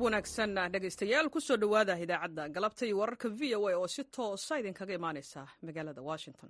wanaagsan dhegaystayaal kusoo dhowaada idaacadda galabta iyo wararka v o a oo si toosa idinkaga imaaneysa magaalada washington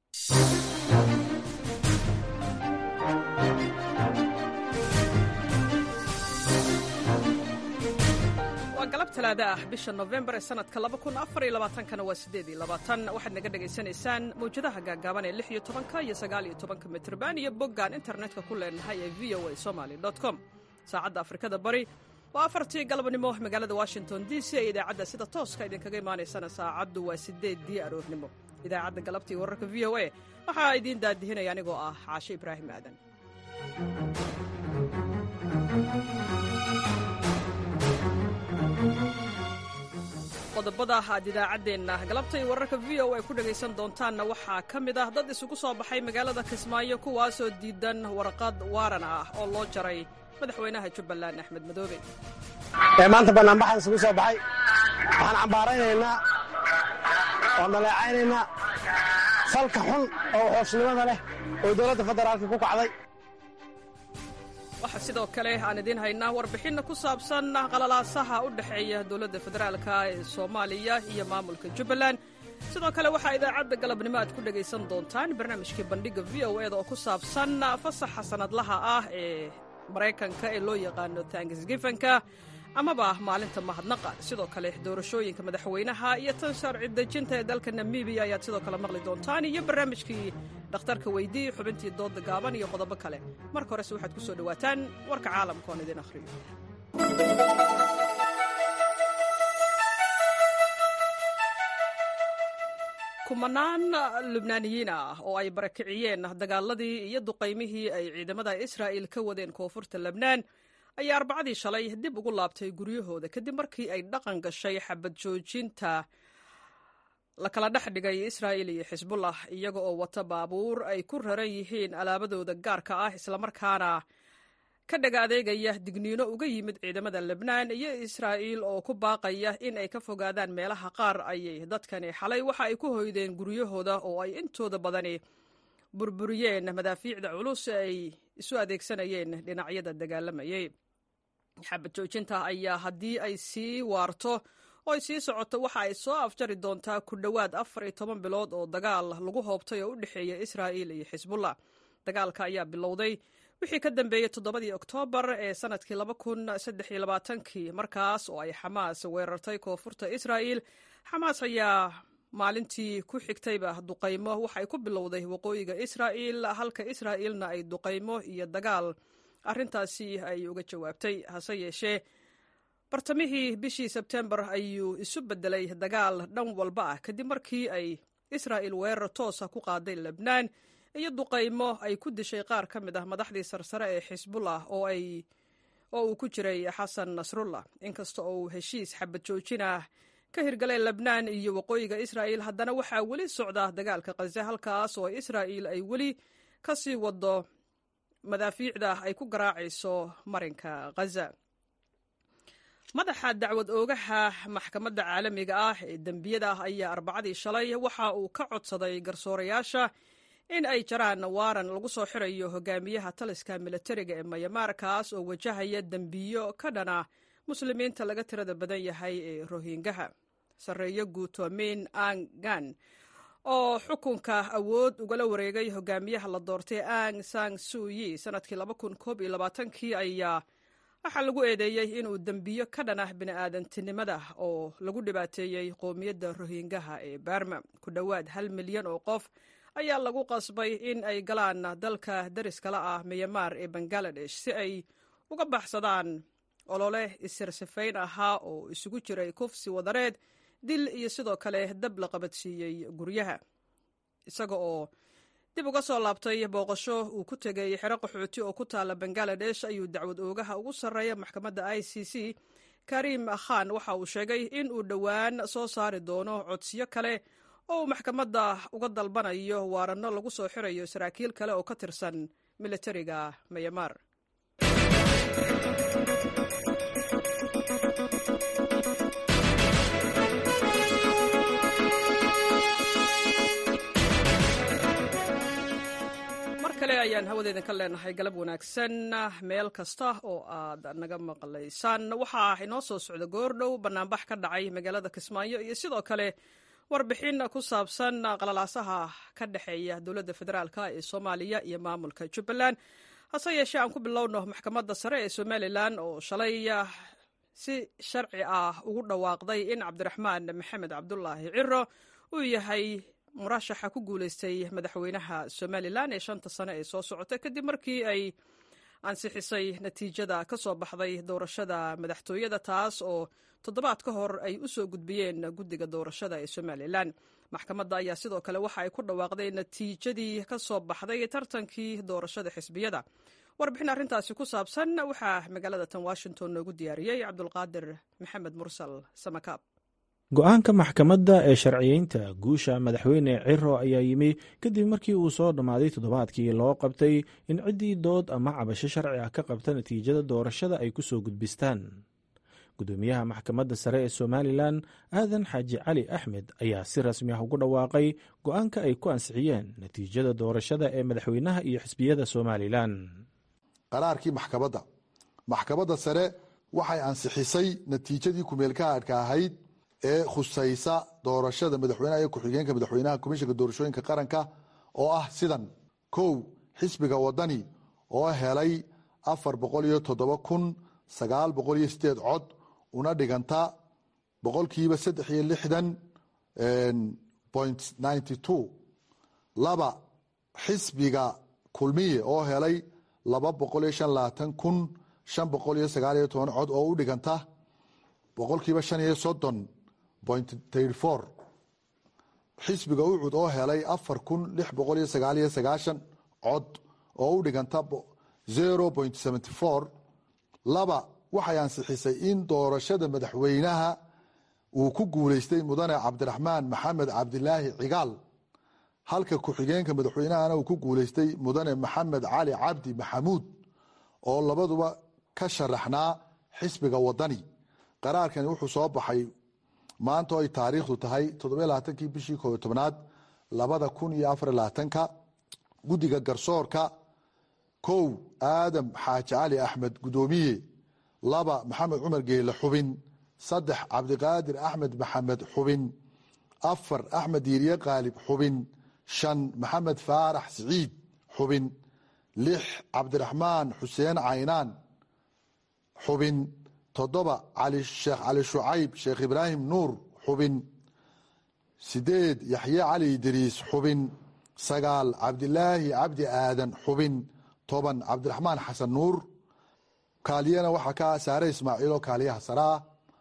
waa galab talaada ah bisha nofembar ee sanadka kana waa waxaad naga dhegaysanaysaan mawjadaha gaagaaban ee iyo tobanka iyo sagaaliyo tobanka mitrban iyo boggaan internetka ku leenahay ee v o a somaly com saacadda afrikada bari waa afartii galabnimo magaalada washington d c ee idaacadda sida tooska idinkaga imaanaysana saacaddu waa sideeddii aroornimo idaacadda galabtii wararka v o a waxaa idiin daadihinaya anigoo ah caashe ibraahim aadan qodobada aad idaacaddeenna galabtay wararka v o a ku dhegaysan doontaanna waxaa ka mid ah dad isugu soo baxay magaalada kismaayo kuwaasoo diidan warqad waaran ah oo loo jaray madaxweynaha jubbaland axmed madoobe maanta banaanbaxaan isugu soo baxay waxaan cambaaraynaynaa oo dhaleecaynaynaa falka xun oo xooshnimada leh oo dowladda federaalka ku kacday waxaa sidoo kale aan idiin haynaa warbixinna ku saabsan qalalaasaha u dhexeeya dowladda federaalka ee soomaaliya iyo maamulka jubbaland sidoo kale waxaa idaacadda galabnimo aad ku dhegaysan doontaan barnaamijkii bandhigga v o eda oo ku saabsan fasaxa sanadlaha ah ee maraykanka ee loo yaqaano tanksgifanka amaba maalinta mahadnaqa sidoo kale doorashooyinka madaxweynaha iyo tan sharci dejinta ee dalka namibiya ayaad sidoo kale maqli doontaan iyo barnaamijkii dhakhtarka weydii xubintii dooda gaaban iyo qodobo kale marka horese waxaad ku soo dhowaataan warka caalamka oon idin akhriyo kumanaan lubnaaniyiin ah oo ay barakiciyeen dagaaladii iyo duqaymihii ay ciidamada israa'il ka wadeen koonfurta lebnaan ayaa arbacadii shalay dib ugu laabtay guryahooda kadib markii ay dhaqan gashay xabad joojinta la kala dhex dhigay israa'il iyo xisbullah iyaga oo wata baabuur ay ku raran yihiin alaabadooda gaarka ah islamarkaana ka dhaga adeegaya digniino uga yimid ciidamada lebnaan iyo israa'iil oo ku baaqaya in ay ka fogaadaan meelaha qaar ayay dadkani xalay waxa ay ku hoydeen guryahooda oo ay intooda badani burburiyeen madaafiicda culus ay isu adeegsanayeen dhinacyada dagaalamayay xabad joojinta ayaa haddii ay sii waarto oo ay sii socoto waxa ay soo afjari doontaa ku dhowaad afar iyo toban bilood oo dagaal lagu hoobtay oo u dhexeeya israa'iil iyo xisbullah dagaalka ayaa bilowday wixii ka dambeeyey toddobadii oktoobar ee sanadkii laba kun saddex iyo labaatankii markaas oo ay xamaas weerartay koonfurta israa'iil xamaas ayaa maalintii ku xigtayba duqaymo waxay ku bilowday waqooyiga israa'iil halka israa'iilna ay duqaymo iyo dagaal arrintaasi ay uga jawaabtay hase yeeshee bartamihii bishii sebtembar ayuu isu beddelay dagaal dhan walba ah kadib markii ay israa'iil weerar toosa ku qaaday lebnaan iyo duqaymo ay ku dishay qaar ka mid ah madaxdii sarsare ee xisbullah oo ay oo uu ku jiray xasan nasrullah inkasta oo uu heshiis xabad joojin ah ka hirgalay lebnaan iyo waqooyiga israa'iil haddana waxaa weli socda dagaalka khaze halkaas oo israa'iil ay weli ka sii wado madaafiicda ay ku garaacayso marinka khaza madaxa dacwad oogaha maxkamadda caalamiga ah ee dembiyada ah ayaa arbacadii shalay waxa uu ka codsaday garsoorayaasha in ay jaraan waaran lagu soo xirayo hogaamiyaha taliska milatariga ee mayamaar kaas oo wajahaya dembiyo ka dhana muslimiinta laga tirada badan yahay ee rohingaha sarreeyo guutoomin angan oo xukunka awood ugala wareegay hogaamiyaha la doortay ang sang suyi sanadkii kii ayaa waxaa lagu eedeeyey inuu dembiyo ka dhan ah bini'aadantinimada oo lagu dhibaateeyey qowmiyadda rohingaha ee barma ku dhowaad hal milyan oo qof ayaa lagu qasbay in ay galaan dalka dariskala ah miyamaar ee bangaladesh si ay uga baxsadaan olole isirsifayn ahaa oo isugu jiray kufsi wadareed dil iyo sidoo kale dab la qabadsiiyey guryaha isaga oo dib uga soo laabtay booqasho uu ku tegay xero qaxooti oo ku taala bangaladesh ayuu dacwad oogaha ugu sarreeya maxkamadda i c c karim khan waxa uu sheegay in uu dhowaan soo saari doono codsiyo kale oo uu maxkamadda uga dalbanayo waaranno lagu soo xirayo saraakiil kale oo ka tirsan militariga mayamaar ayaan hawadeedin ka leenahay galab wanaagsan meel kasta oo aad naga maqlaysaan waxaa inoo soo socda goordhow banaanbax ka dhacay magaalada kismaayo iyo sidoo kale warbixin ku saabsan qalalaasaha ka dhexeeya dowladda federaalk ee soomaaliya iyo maamulka jubbaland hase yeeshee aan ku bilowno maxkamadda sare ee somalilan oo shalay si sharci ah ugu dhawaaqday in cabdiraxmaan maxamed cabdulaahi ciro uu yahay murashaxa ku guuleystay madaxweynaha somalilan ee shanta sane ee soo socota kadib markii ay ansixisay natiijada ka soo baxday doorashada madaxtooyada taas oo toddobaad ka hor ay u soo gudbiyeen guddiga doorashada ee somalilan maxkamadda ayaa sidoo kale waxa ay ku dhawaaqday natiijadii ka soo baxday tartankii doorashada xisbiyada warbixin arrintaasi ku saabsan waxaa magaalada tan washington noogu diyaariyey cabdulqaadir maxamed mursal samakaab go-aanka maxkamadda ee sharciyeynta guusha madaxweyne ciro ayaa yimi kadib markii uu soo dhammaaday toddobaadkii loo qabtay in ciddii dood ama cabasho sharci ah ka qabta natiijada doorashada ay ku soo gudbistaan gudoomiyaha maxkamadda sare ee somalilan aadan xaaji cali axmed ayaa si rasmi ah ugu dhawaaqay go-aanka ay ku ansixiyeen natiijada doorashada ee madaxweynaha iyo xisbiyada somalilan qaraarkii maxkamadda maxkamadda sare waxay ansixisay natiijadii kumeelkaadhka ahayd ee khusaysa doorashada madaxweynaha iyo ku-xigeenka madaxweynaha komishanka doorashooyinka qaranka oo ah sidan kow xisbiga wadani oo helay afar boqol iyo toddoba kun sagaal boqol iyo sideed cod una dhiganta boqolkiiba saddex iyo lixdan point ninety two laba xisbiga kulmiye oo helay laba boqol iyo shan labaatan kun shan boqol iyo sagaal iyo toban cod oo u dhiganta boqolkiiba shan iyo soddon point thirty four xisbiga ucud oo helay afar kun lix boqol iyo sagaal iyo sagaashan cod oo u dhiganta zero point seventy four laba waxay ansixisay in doorashada madaxweynaha uu ku guuleystay mudane cabdiraxmaan maxamed cabdilaahi cigaal halka ku-xigeenka madaxweynahana uu ku guuleystay mudane maxamed cali cabdi maxamuud oo labaduba ka sharaxnaa xisbiga wadani qaraarkani wuxuu soo baxay maanta oo ay taariikhdu tahay toddobalabaatankii bishii kooyo tobnaad labada kun iyo afar labaatanka guddiga garsoorka kow aadam xaaji cali axmed gudoomiye laba maxamed cumar geele xubin saddex cabdiqaadir axmed maxamed xubin afar axmed diiriye qaalib xubin shan maxamed faarax siciid xubin lix cabdiraxmaan xuseen caynaan xubin toddoba sheekh cali shucayb sheekh ibraahim nuur xubin sideed yaxye cali idriis xubin sagaal cabdilaahi cabdi aadan xubin toban cabdiraxmaan xasan nuur kaaliyana waxaa ka saare ismaaciil oo kaaliyaha saraa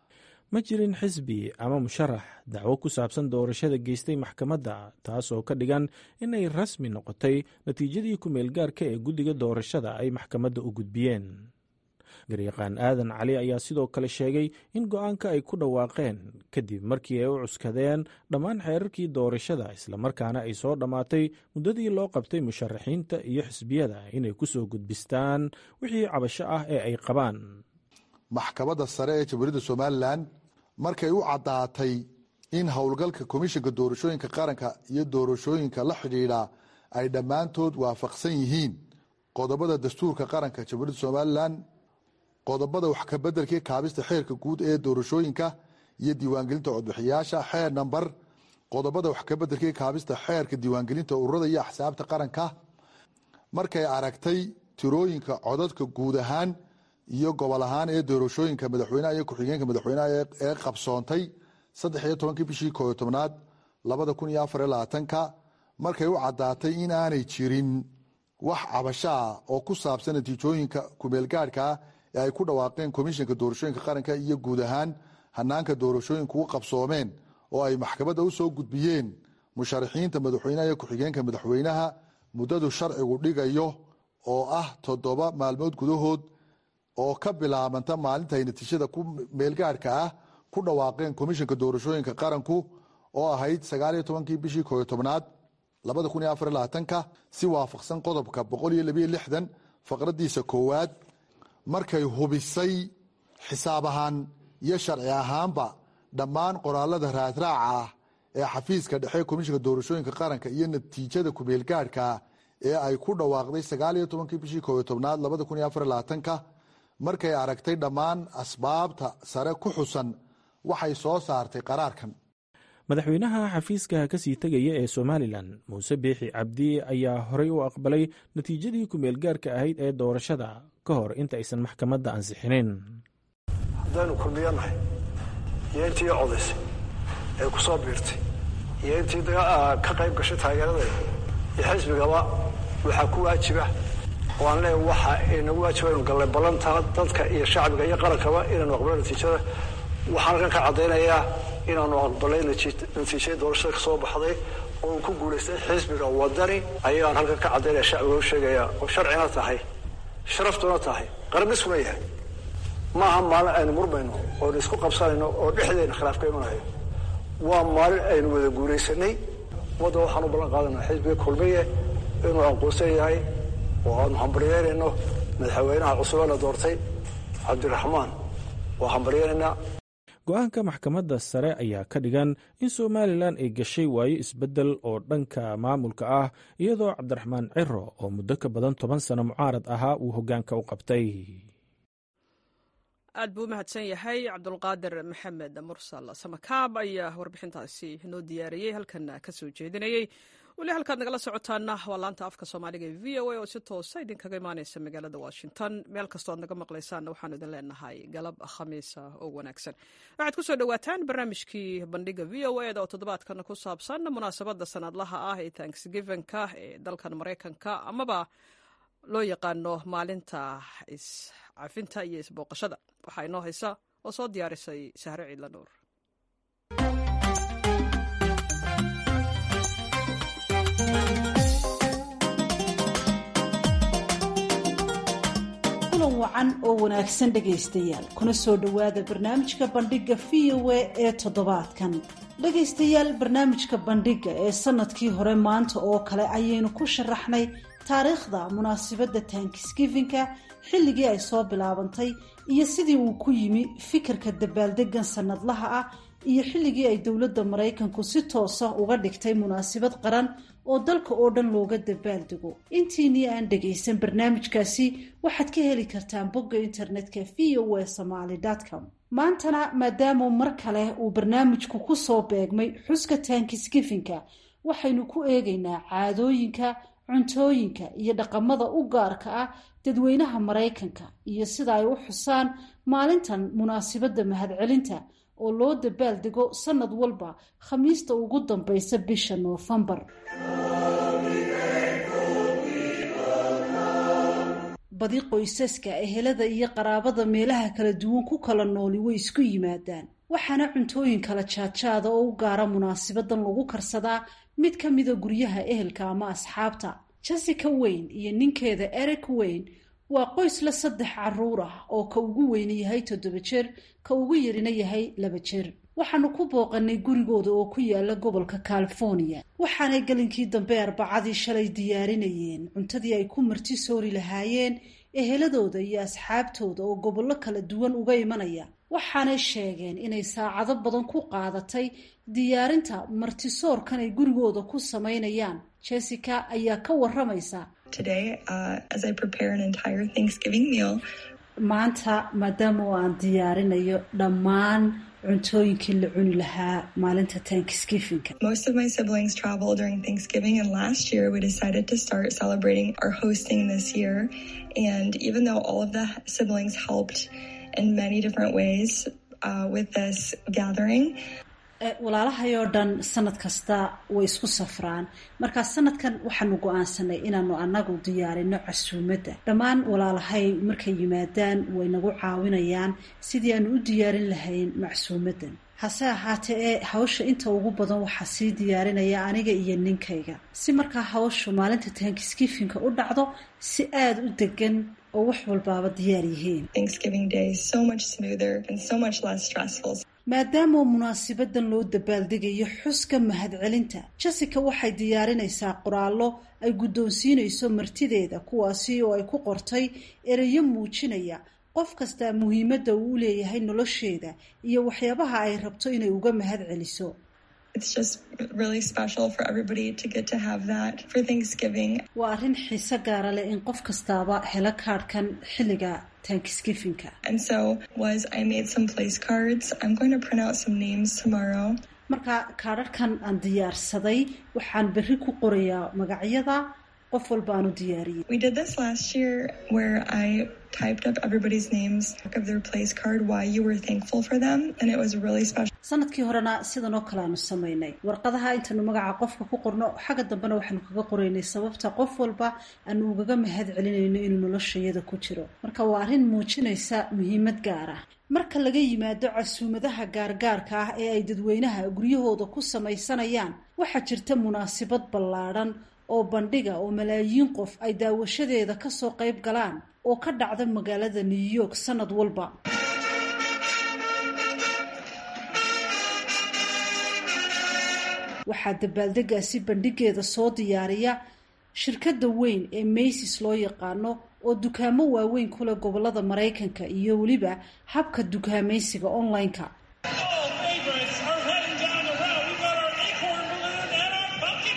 ma jirin xisbi ama musharax dacwo ku saabsan doorashada geystay maxkamadda taasoo ka dhigan inay rasmi noqotay natiijadii ku-meelgaarka ee guddiga doorashada ay maxkamadda u gudbiyeen garyaqaan aadan cali ayaa sidoo kale sheegay in go-aanka ay ku dhawaaqeen kadib markii ay u cuskadeen dhammaan xeerarkii doorashada islamarkaana ay soo dhammaatay muddadii loo qabtay musharaxiinta iyo xisbiyada inay ku soo gudbistaan wixii cabasho ah ee ay qabaan maxkamadda sare ee jamhuuriyadda somalilan markay u caddaatay in howlgalka komishanka doorashooyinka qaranka iyo doorashooyinka la xidhiidha ay dhammaantood waafaqsan yihiin qodobada dastuurka qaranka jamhuuriyadda somalilan qodobada wax kabedelkii kaabista xeerka guud ee doorashooyinka iyo diiwaangelinta codbixiyaasha xeer namber qodobada wax kabedelkii kaabista xeerka diiwaangelinta ururada iyo axsaabta qaranka markay aragtay tirooyinka codadka guud ahaan iyo gobol ahaan ee doorashooyinka madaxweynaha iyo ku-xigeenka madaxweynaha ee qabsoontay saddex iyo tobankii bishii kooyo tobnaad labada kun iyo afar iyo labaatanka markay u caddaatay in aanay jirin wax cabasho ah oo ku saabsan natiijooyinka kumeelgaadhkaa ee ay ku dhawaaqeen komishanka doorashooyinka qaranka iyo guud ahaan hanaanka doorashooyinku u qabsoomeen oo ay maxkamadda u soo gudbiyeen musharaxiinta madaxweynaha iyo ku-xigeenka madaxweynaha muddadu sharcigu dhigayo oo ah toddoba maalmood gudahood oo ka bilaabanta maalinta ay natiijada ku meelgaadhka ah ku dhawaaqeen komishanka doorashooyinka qaranku oo ahayd sagaaliyo tobankii bishii kooyo tobnaad labada kun iyo afar labaatanka si waafaqsan qodobka boqol iyo labiyo lixdan faqradiisa koowaad markay hubisay xisaab ahaan iyo sharci ahaanba dhammaan qoraalada raadraaca ah ee xafiiska dhexe komishanka doorashooyinka qaranka iyo natiijada kumeelgaadhka ee ay ku dhawaaqday sagaal iyo tobankii bishii koobiyo tobnaad labada kun iyo afar iyo labaatanka markay aragtay dhammaan asbaabta sare ku xusan waxay soo saartay qaraarkan madaxweynaha xafiiska kasii tegaya ee somalilan muuse biixi cabdi ayaa horey u aqbalay natiijadii ku-meelgaarka ahayd ee doorashada ka hor inta aysan maxkamadda ansixinin haddaynu kulmiyanahay iyo intii codaysay ee ku soo biirtay iyo intii ka qayb gashay taageeradeeda iyo xisbigaba waxaa ku waajiba waan leeya waxa inagu waajiba inu gallay ballantaa dadka iyo shacbiga iyo qarankaba inaanu aqbalo natiijada waxaan halkan ka caddaynayaa inaanu aqbalay natiijadii doorashada ka soo baxday oo uu ku guulaystay xisbiga wadani ayaan halkan ka caddaynaya shacbiga u sheegaya oo sharcina tahay sharaftuna tahay qarabnisuna yahay maaha maalin aynu murmayno oonu isku qabsanayno oo dhexdeena khilaaf ka imanayo waa maalin aynu wada guulaysanay ummadda waxaan u ballan qaadanaa xisbiga kulmiye inuu aqoonsan yahay oo aanu hambaryeynayno madaxweynaha cusub ee la doortay cabdiraxmaan waa hambaryeynaynaa go-aanka maxkamadda sare ayaa ka dhigan in somalilan ay gashay waayo isbeddel oo dhanka maamulka ah iyadoo cabdiraxmaan ciro oo muddo ka badan toban sano mucaarad ahaa uu hoggaanka u qabtay aad buu u mahadsan yahay cabdulqaadir maxamed mursal samakaab ayaa warbixintaasi noo diyaariyey halkan ka soo jeedinayey weli halkaad nagala socotaana waa laanta afka soomaaliga ee v o a oo si toosa idinkaga imaaneysa magaalada washington meel kastoo ad naga maqlaysaanna waxaanu idin leenahay galab khamiisa oo wanaagsan waxaad ku soo dhowaataan barnaamijkii bandhiga v o eda oo toddobaadkan ku saabsan munaasabadda sanadlaha ah ee tanksgivenka ee dalkan maraykanka amaba loo yaqaano maalinta iscafinta iyo isbooqashada waxaa inoo haysa oo soo diyaarisay sahre ciidla nuur kulan wacan oo wanaagsan dhegaystayaal kuna soo dhowaada barnaamijka bandhigga v o a ee toddobaadkan dhegaystayaal barnaamijka bandhigga ee sanadkii hore maanta oo kale ayaynu ku sharaxnay taariikhda munaasabadda tankisgifinka xilligii ay soo bilaabantay iyo sidii uu ku yimi fikirka dabaaldegan sanadlaha ah iyo xilligii ay dowladda maraykanku si toosa uga dhigtay munaasabad qaran oo dalka oo dhan looga dabaaldego intiinii aan dhagaysan barnaamijkaasi waxaad ka heli kartaan bogga internetka v o a somaly com maantana maadaama mar kale uu barnaamijku ku soo beegmay xuska tankisgifinka waxaynu ku eegaynaa caadooyinka cuntooyinka iyo dhaqamada u gaarka ah dadweynaha maraykanka iyo sida ay u xusaan maalintan munaasabadda mahadcelinta oo loo dabaaldego sanad walba khamiista ugu dambaysa bisha noofembar badi qoysaska ehelada iyo qaraabada meelaha kala duwan ku kala nooli way isku yimaadaan waxaana cuntooyin kala jaadjaada oo u gaara munaasabadan lagu karsadaa mid ka mida guryaha ehelka ama asxaabta jessica wayne iyo ninkeeda eric wayne waa qoys la saddex caruur ah oo ka ugu weyne yahay toddoba jeer ka ugu yarina yahay laba jeer waxaanu ku booqanay gurigooda oo ku yaala gobolka california waxaanay galinkii dambe arbacadii shalay diyaarinayeen cuntadii ay ku marti soori lahaayeen eheladooda iyo asxaabtooda oo gobollo kala duwan uga imanaya waxaanay sheegeen inay saacado badan ku qaadatay diyaarinta martisoorkan ay gurigooda ku samaynayaan jessica ayaa ka waramaysa maanta maadaama oo aan diyaarinayo dhammaan cuntooyinkii la cuni lahaa maalinta tankisgifinka Most of my siblings travel during Thanksgiving, and last year we decided to start celebrating our hosting this year. And even though all of the siblings helped in many different ways uh, with this gathering, walaalahay oo dhan sanad kasta way isku safraan markaa sanadkan waxaanu go-aansanay inaanu anagu diyaarino casuumadda dhammaan walaalahay markay yimaadaan way nagu caawinayaan sidii aanu u diyaarin lahayn macsuumaddan hase ahaatee ee hawsha inta ugu badan waxaa sii diyaarinaya aniga iyo ninkayga si markaa hawshu maalinta tankisgifinka u dhacdo si aada u degan oo wax walbaaba diyaar yihiin Thanksgiving Day is so much smoother and so much less stressful. maadaama munaasabadan loo dabaaldegayo xuska mahadcelinta jessica waxay diyaarinaysaa qoraallo ay guddoonsiinayso martideeda kuwaasi oo ay ku qortay ereyo muujinaya qof kastaa muhiimadda uu u leeyahay nolosheeda iyo waxyaabaha ay rabto inay uga mahad celiso It's just really special for everybody to get to have that for Thanksgiving. waa arrin xiise gaara leh in qof kastaaba helo kaadhkan xilliga thanksgivinka And so was I made some place cards. I'm going to print out some names tomorrow. marka kaadharhkan aan diyaarsaday waxaan berri ku qorayaa magacyada qof walba aan u diyaariyey We did this last year where I typed up everybody's names of their place card, why you were thankful for them, and it was really special. sanadkii horena sidan oo kale aanu samaynay warqadaha intaanu magaca qofka ku qorno xagga dambena waxaanu kaga qoraynay sababta qof walba aanu ugaga mahad celinayno inuu noloshayada ku jiro marka waa arrin muujinaysa muhiimad gaar ah marka laga yimaado casuumadaha gaargaarka ah ee ay dadweynaha guryahooda ku samaysanayaan waxaa jirta munaasabad ballaadhan oo bandhiga oo malaayiin qof ay daawashadeeda kasoo qayb galaan oo ka dhacda magaalada new york sanad walba waxaa dabaaldegaasi bandhigeeda soo diyaariya shirkadda weyn ee maysis loo yaqaano oo dukaamo waaweyn ku leh gobolada maraykanka iyo weliba habka dukaamaysiga online-ka All favorites are heading down the road. We've got our acorn balloon and our pumpkin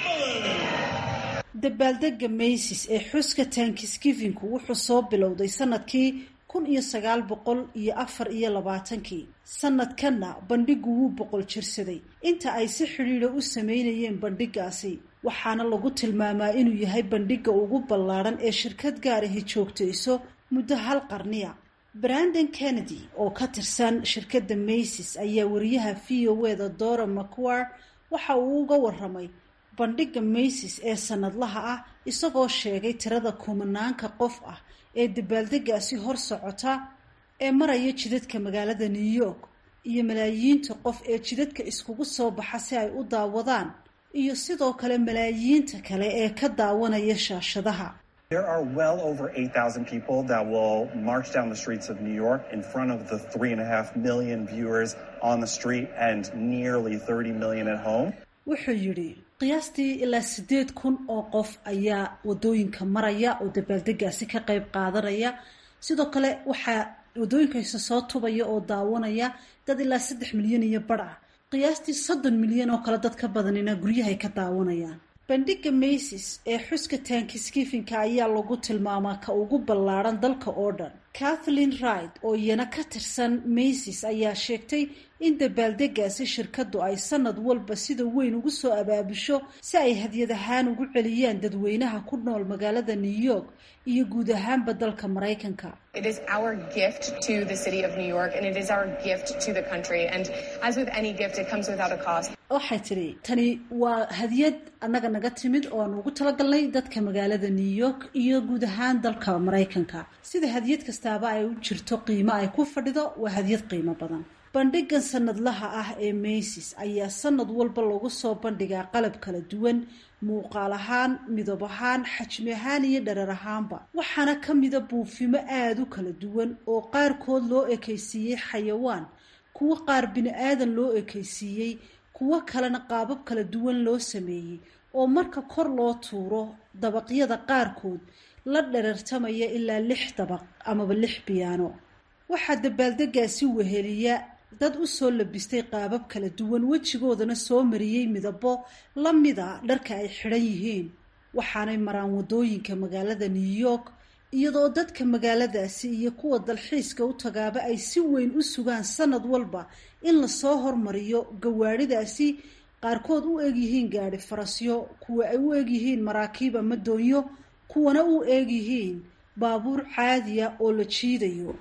balloon. dabaaldega maysis ee xuska tankisgivinku wuxuu soo bilowday sanadkii kun iyo sagaal boqol iyo afar iyo labaatankii sanadkanna bandhigu wuu boqol jirsaday inta ay si xidhiidha u sameynayeen bandhigaasi waxaana lagu tilmaamaa inuu yahay bandhiga ugu ballaadhan ee shirkad gaarahi joogtayso muddo hal qarniya brandon kennedy oo ka tirsan shirkadda maysis ayaa wariyaha v o eda dora macquar waxa uu uga waramay bandhiga maysis ee sanadlaha ah isagoo sheegay tirada kumanaanka qof ah ee dabaaldegaasi hor socota ee maraya jidadka magaalada new york iyo malaayiinta qof ee jidadka iskugu soo baxa si ay u daawadaan iyo sidoo kale malaayiinta kale ee ka daawanaya shaashadaha There are well over 8,000 people that will march down the streets of New York in front of the three and a half million viewers on the street and nearly 30 million at home. wuxuu yidhi qiyaastii ilaa siddeed kun oo qof ayaa wadooyinka maraya oo dabaaldegaasi ka qayb qaadanaya sidoo kale waxaa wadooyinkaisa soo tubaya oo daawanaya dad ilaa saddex milyan iyo badh ah qiyaastii soddon milyan oo kale dad ka badanina guryahay ka daawanayaan bandhiga maysis ee xuska tankisgifinka ayaa lagu tilmaamaa ka ugu ballaadhan dalka oo dhan kathleen wright oo iyana ka tirsan maysis ayaa sheegtay in dabaaldegaasi shirkaddu ay sanad walba sida weyn ugu soo abaabusho si ay hadyad ahaan ugu celiyaan dadweynaha ku nool magaalada new york iyo guud ahaanba dalka maraykanka It is our gift to the city of New York and it is our gift to the country. And as with any gift, it comes without a cost. waxay tidhi tani waa hadiyad annaga naga timid oo aan ugu talagalnay dadka magaalada new york iyo guud ahaan dalka maraykanka sida hadiyad kastaaba ay u jirto qiimo ay ku fadhido waa hadiyad qiimo badan bandhigan sanadlaha ah ee maysis ayaa sanad walba lagu soo bandhigaa qalab kala duwan muuqaal ahaan midab ahaan xajmi ahaan iyo dharar ahaanba waxaana ka mida buufimo aada u kala duwan oo qaarkood loo ekaysiiyey xayawaan kuwo qaar bini aadan loo ekaysiiyey kuwo kalena qaabab kala duwan loo sameeyey oo marka kor loo tuuro dabaqyada qaarkood la dherartamaya ilaa lix dabaq amaba lix biyaano waxaa dabaaldegaasi weheliya dad u soo labistay qaabab kala duwan wejigoodana soo mariyey midabo la mida dharka ay xidhan yihiin waxaanay maraan wadooyinka magaalada new york iyadoo dadka magaaladaasi iyo kuwa dalxiiska u tagaaba ay si weyn u sugaan sanad walba in lasoo hormariyo gawaadhidaasi qaarkood u egyihiin gaadhi farasyo kuwa ay u egyihiin maraakiib ama doonyo kuwana u egyihiin baabuur caadiya oo la jiidayo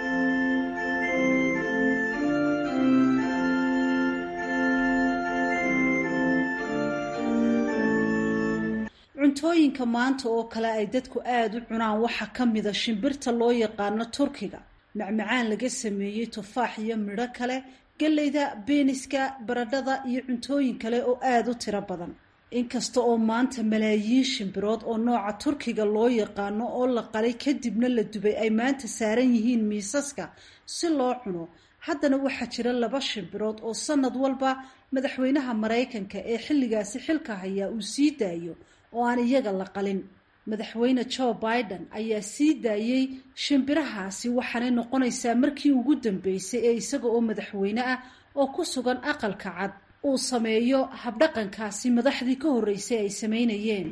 cuntooyinka maanta oo kale ay dadku aada u cunaan waxaa ka mida shimbirta loo yaqaano turkiga macmacaan laga sameeyey tufaax iyo midho kale galleyda beeniska baradhada iyo cuntooyin kale oo aada u tiro badan inkasta oo maanta malaayiin shimbirood oo nooca turkiga loo yaqaano oo la qalay kadibna la dubay ay maanta saaran yihiin miisaska si loo cuno haddana waxaa jira laba shimbirood oo sanad walba madaxweynaha maraykanka ee xilligaasi xilka hayaa uu sii daayo oo aan iyaga la qalin madaxweyne joe biden ayaa sii daayey shimbirahaasi waxaanay noqonaysaa markii ugu dambeysay ee isaga oo madaxweyne ah oo ku sugan aqalka cad uu sameeyo habdhaqankaasi madaxdii ka horreysay ay samaynayeen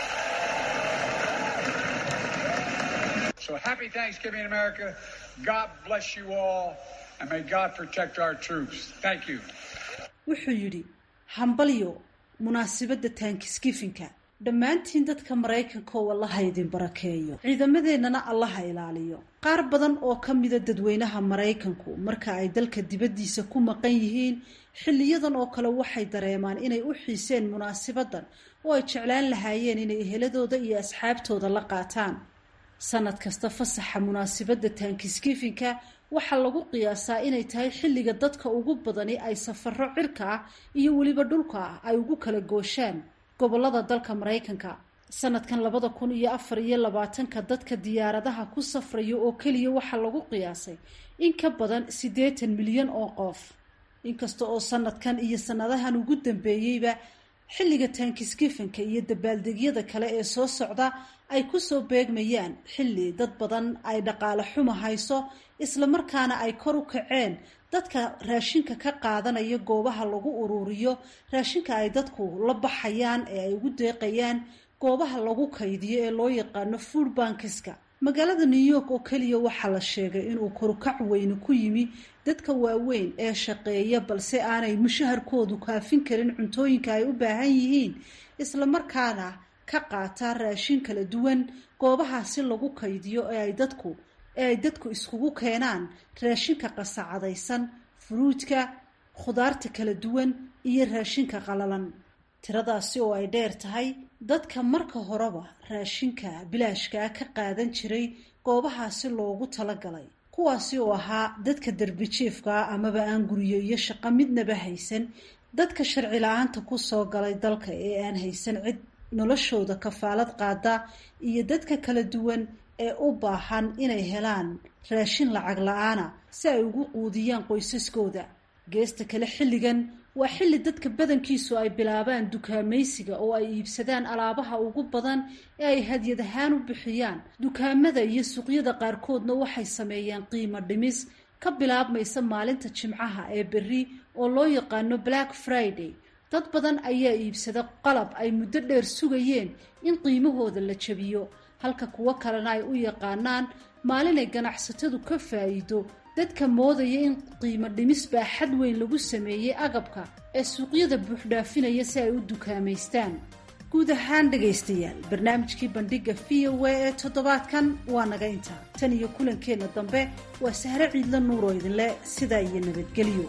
So happy Thanksgiving, America. God bless you all, and may God protect our troops. Thank you. wuxuu yidhi hambalyo munaasabadda taankiskifinka dhammaantiin dadka maraykanka oo allaha idin barakeeyo ciidamadeennana allaha ilaaliyo qaar badan oo ka mida dadweynaha maraykanku marka ay dalka dibaddiisa ku maqan yihiin xilliyadan oo kale waxay dareemaan inay u xiiseen munaasabaddan oo ay jeclaan lahaayeen inay eheladooda iyo asxaabtooda la qaataan sanad kasta fasaxa munaasabadda taankiskifinka waxaa lagu qiyaasaa inay tahay xilliga dadka ugu badani ay safaro cirka ah iyo weliba dhulka ah ay ugu kala gooshaan gobolada dalka maraykanka sanadkan labada kun iyo afar iyo labaatanka dadka diyaaradaha ku safraya oo keliya waxaa lagu qiyaasay in ka badan siddeetan milyan oo qof inkasta oo sanadkan iyo sanadahan ugu dambeeyeyba xilliga taankiskifanka iyo dabaaldegyada kale ee soo socda ay kusoo beegmayaan xilli dad badan ay dhaqaale xuma hayso islamarkaana ay kor u kaceen dadka raashinka ka qaadanaya goobaha lagu uruuriyo raashinka ay dadku la baxayaan ee ay ugu deeqayaan goobaha lagu kaydiyo ee loo yaqaano food bankiska magaalada new york oo keliya waxaa la sheegay inuu korukac weyne ku yimi dadka waaweyn ee shaqeeya balse aanay mushaharkoodu kaafin karin cuntooyinka ay u baahan yihiin islamarkaana ka qaata raashin kala duwan goobahaasi lagu kaydiyo ee ay dadku ee ay dadku iskugu keenaan raashinka qasacadaysan furuudka khudaarta kala duwan iyo raashinka qalalan tiradaasi oo ay dheer tahay dadka marka horeba raashinka bilaashkaa ka qaadan jiray goobahaasi loogu talagalay kuwaasi oo ahaa dadka derbijiifkaa amaba aan guryo iyo shaqo midnaba haysan dadka sharci la-aanta kusoo galay dalka ee aan haysan cid noloshooda kafaalad qaada iyo dadka kala duwan ee u baahan inay helaan raashin lacag la-aana si ay ugu quudiyaan qoysaskooda geesta kale xilligan waa xilli dadka badankiisu ay bilaabaan dukaamaysiga oo ay iibsadaan alaabaha ugu badan ee ay hadyad ahaan u bixiyaan dukaamada iyo suuqyada qaarkoodna waxay sameeyaan qiimo dhimis ka bilaabmaysa maalinta jimcaha ee berri oo loo yaqaano black friday dad badan ayaa iibsada qalab ay muddo dheer sugayeen in qiimahooda la jabiyo halka kuwo kalena ay u yaqaanaan maalinay ganacsatadu ka faa'iido dadka moodaya in qiimo dhimis baa xad weyn lagu sameeyey agabka ee suuqyada buuxdhaafinaya si ay u dukaamaystaan guud ahaan dhegaystayaal barnaamijkii bandhigga v o a ee toddobaadkan waa naga intaa tan iyo kulankeenna dambe waa sahre ciidla nuuroo idinle sidaa iyo nabadgelyo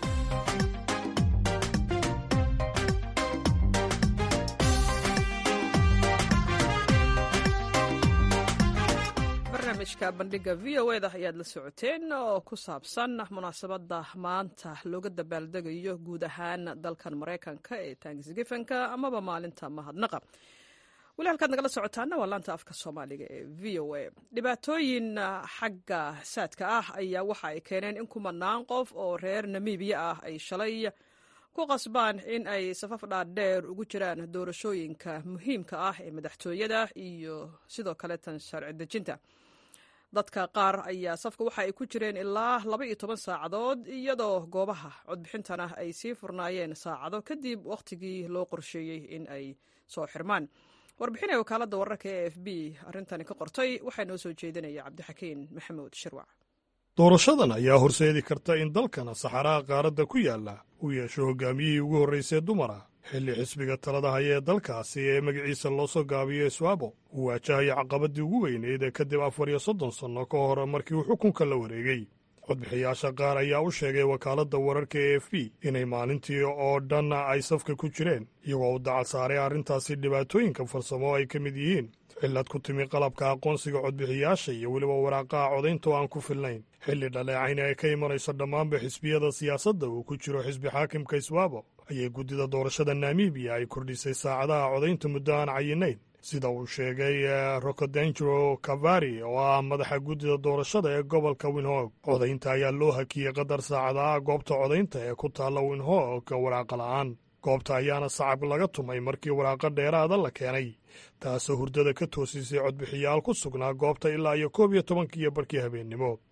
barnaamijka bandhiga v o eda ayaad la socoteen oo ku saabsan munaasabadda maanta looga dabaaldegayo guud ahaan dalkan maraykanka ee tanksgifanka amaba maalinta mahadnaqa weli halkaad nagala socotaana waa laanta afka soomaaliga ee v o a dhibaatooyin xagga saadka ah ayaa waxa ay keeneen in kumanaan qof oo reer namibiya ah ay shalay ku qasbaan in ay safaf dhaadheer ugu jiraan doorashooyinka muhiimka ah ee madaxtooyada iyo sidoo kale tan sharci dejinta dadka qaar ayaa safka waxa ay ku jireen ilaa laba iyo toban saacadood iyadoo goobaha codbixintana ay sii furnaayeen saacado kadib wakhtigii loo qorsheeyey in ay soo xirmaan warbixinaya wakaaladda wararka e f b arrintani ka qortay waxaa noo soo jeedinaya cabdixakiin maxamuud shirwac doorashadan ayaa horseedi karta in dalkana saxaraha qaaradda ku yaalla uu yeesho hoggaamiyihii ugu horraysay dumara xilli xisbiga talada haya ee dalkaasi ee magaciisa loo soo gaabiyo iswaabo uu waajahaya caqabaddii ugu weyneyd ee kadib afar iyo soddon sanno ka hor markii uu xukunka la wareegay codbixiyaasha qaar ayaa u sheegay wakaaladda wararka e f b inay maalintii oo dhan ay safka ku jireen iyagoo u dacal saaray arrintaasi dhibaatooyinka farsamo ay ka mid yihiin cillad ku timi qalabka aqoonsiga codbixiyaasha iyo weliba waraaqaha codaynta oo aan ku filnayn xilli dhaleecayna ay ka imanayso dhammaanba xisbiyada siyaasadda uu ku jiro xisbi xaakimka iswaabo ayay guddida doorashada namibiya ay kordhisay saacadaha codaynta muddo aan cayinayn sida uu sheegay rokodengero kavari oo ah madaxa guddida doorashada ee gobolka winhog codaynta ayaa loo hakiyey qadar saacadaha goobta codaynta ee ku taalla winhog waraaqa la'aan goobta ayaana sacab laga tumay markii waraaqo dheeraada la keenay taasoo hurdada ka toosisay codbixiyaal ku sugnaa goobta ilaa iyo koob iyo tobankiiyo barkii habeennimo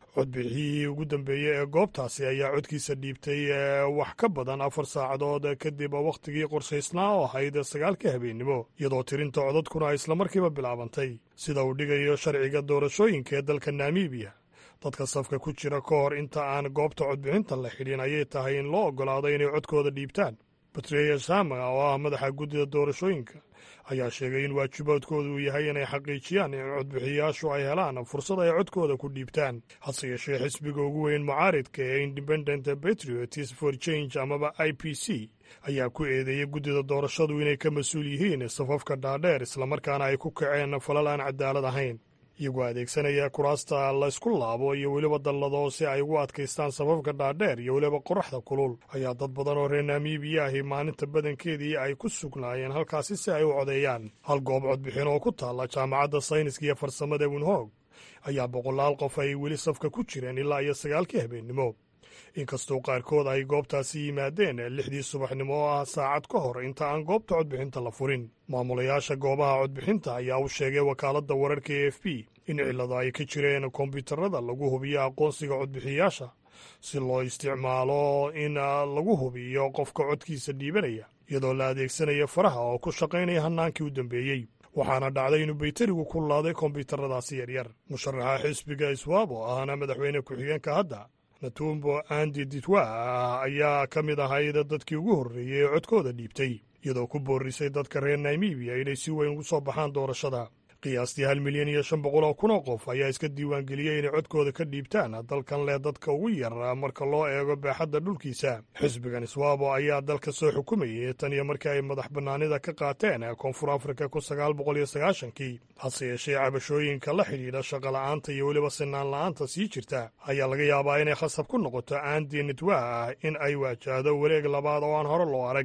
codbixiyihii ugu dambeeyey ee goobtaasi ayaa codkiisa dhiibtay wax ka badan afar saacadood kadib wakhtigii qorshaysnaa oo ahayd sagaalka habeennimo iyadoo tirinta codadkuna ay islamarkiiba bilaabantay sida uu dhigayo sharciga doorashooyinka ee dalka namibiya dadka safka ku jira ka hor inta aan goobta codbixinta la xidhin ayay tahay in loo oggolaado inay codkooda dhiibtaan batreya shama oo ah madaxa guddida doorashooyinka ayaa sheegay in waajibaadkooda uu yahay inay xaqiijiyaan in codbixiyayaashu ay helaan fursad ay codkooda ku dhiibtaan hase yeeshee xisbiga ugu weyn mucaaridka ee independent patriots for change amaba i p c ayaa ku eedeeyey guddida doorashadu inay ka mas-uul yihiin safafka dhaadheer islamarkaana ay ku kaceen falal aan cadaalad ahayn iyagoo adeegsanaya kuraasta laysku laabo iyo weliba dallado si ay ugu adkaystaan safafka dhaadheer iyo weliba qoraxda kulul ayaa dad badan oo reer namibiya ahi maalinta badankeedii ay ku sugnaayeen halkaasi si ay u codeeyaan hal goob codbixin oo ku taalla jaamacadda sayniska iyo farsamada winhoog ayaa boqolaal qof ay weli safka ku jireen ilaa iyo sagaalkii habeennimo inkastoo qaarkood ay goobtaasi yimaadeen lixdii subaxnimo oo ah saacad ka hor inta aan goobta codbixinta la furin maamulayaasha goobaha codbixinta ayaa u sheegay wakaaladda wararka e f b in cillada ay ka jireen kombyuutarada lagu hubiyo aqoonsiga codbixiyayaasha si loo isticmaalo in lagu hubiyo qofka codkiisa dhiibanaya iyadoo la adeegsanayo faraha oo ku shaqaynaya hannaankii u dambeeyey waxaana dhacday inuu bayterigu ku laaday kombyuutaradaasi yaryar musharaxa xisbiga iswaabo ahna madaxweyne ku-xigeenka hadda natumbo andi ditwa ayaa ka mid ahayd dadkii ugu horreeyey ee codkooda dhiibtay iyadoo ku boorisay dadka reer namibiya inay si weyn ugu soo baxaan doorashada qiyaastii hal milyan iyo shan boqol oo kun oo qof ayaa iska diiwaangeliyey inay codkooda ka dhiibtaan dalkan leh dadka ugu yar marka loo eego baaxadda dhulkiisa xisbigan iswaabo ayaa dalka soo xukumayay tan iyo markii ay madax bannaanida ka qaateen koonfur afrika kun sagaal boqol iyo sagaashankii hase yeeshee cabashooyinka la xidhiidha shaqola'aanta iyo weliba sinaan la'aanta sii jirta ayaa laga yaabaa inay khasab ku noqoto aandi nitwa ah in ay waajahdo wareeg labaad oo aan hore loo arag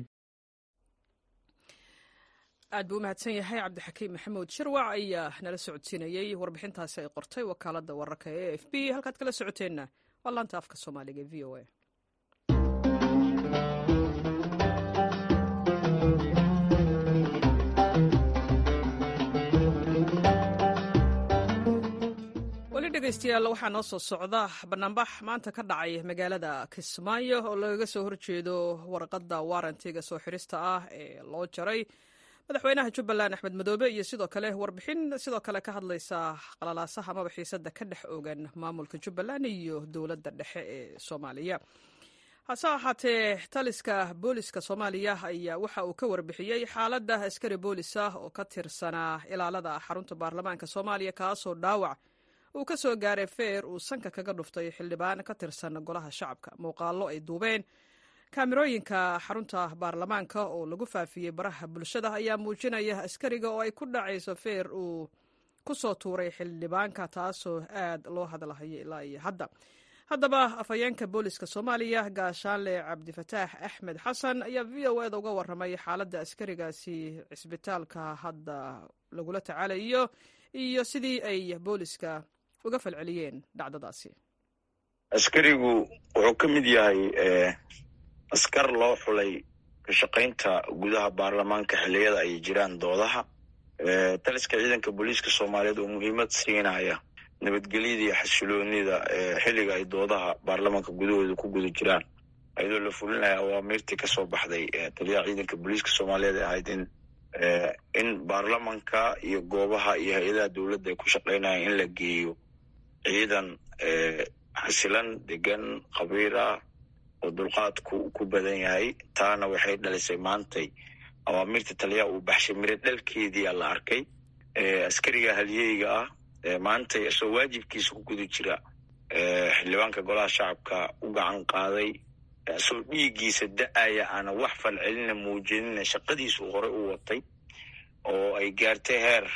aad buu u mahadsan yahay cabdixakiim maxamuud shirwac ayaa nala socodsiinayey warbixintaasi ay qortay wakaaladda wararka ee a f b halkaad kala socoteenna waa laanta afka soomaaliga e v o a weli dhegeystayaal waxaa noo soo socda banaanbax maanta ka dhacay magaalada kismaayo oo lagaga soo horjeedo warqadda waarantiga soo xirista ah ee loo jaray madaxweynaha jubbaland axmed madoobe iyo sidoo kale warbixin sidoo kale ka hadlaysa qalalaasaha amaba xiisada ka dhex ogan maamulka jubbaland iyo dowladda dhexe ee soomaaliya hase ahaatee taliska booliska soomaaliya ayaa waxa uu ka warbixiyey xaaladda askari boolis ah oo ka tirsanaa ilaalada xarunta baarlamaanka soomaaliya kaasoo dhaawac uu ka soo gaaray feer uu sanka kaga dhuftay xildhibaan ka tirsan golaha shacabka muuqaallo ay duubeen kaamirooyinka xarunta baarlamaanka oo lagu faafiyey baraha bulshada ayaa muujinaya askariga oo ay ku dhacayso feer uu ku soo tuuray xildhibaanka taasoo aad loo hadlahayo ilaa iyo hadda haddaba afhayeenka booliska soomaaliya gaashaanle cabdifataax axmed xasan ayaa v o eda uga waramay xaaladda askarigaasi cisbitaalka hadda lagula tacaalayo iyo sidii ay booliska uga falceliyeen dhacdadaasi askarigu wuxuu ka mid yahay askar loo xulay ka shaqaynta gudaha baarlamaanka xilliyada ay jiraan doodaha taliska ciidanka booliiska soomaaliyeed oo muhiimad siinaya nabadgelyada iyo xasiloonida xilliga ay doodaha baarlamaanka gudahooda ku guda jiraan ayadoo la fulinaya awaamiirtii kasoo baxday taliyaha ciidanka booliiska soomaaliyeed ee ahayd in in baarlamanka iyo goobaha iyo hay-adaha dowladda ay ku shaqaynayaan in la geeyo ciidan xasilan degan khabiir ah oo dulqaadku ku badan yahay taana waxay dhalisay maantay awaamirta taliyaha uu baxshay miro dhalkeediia la arkay askariga halyeyga ah maantay isoo waajibkiisa ku guda jira xildhibaanka golaha shacabka u gacan qaaday isoo dhiiggiisa da-aya aana wax falcelina muujinina shaqadiisu hore u watay oo ay gaartay heer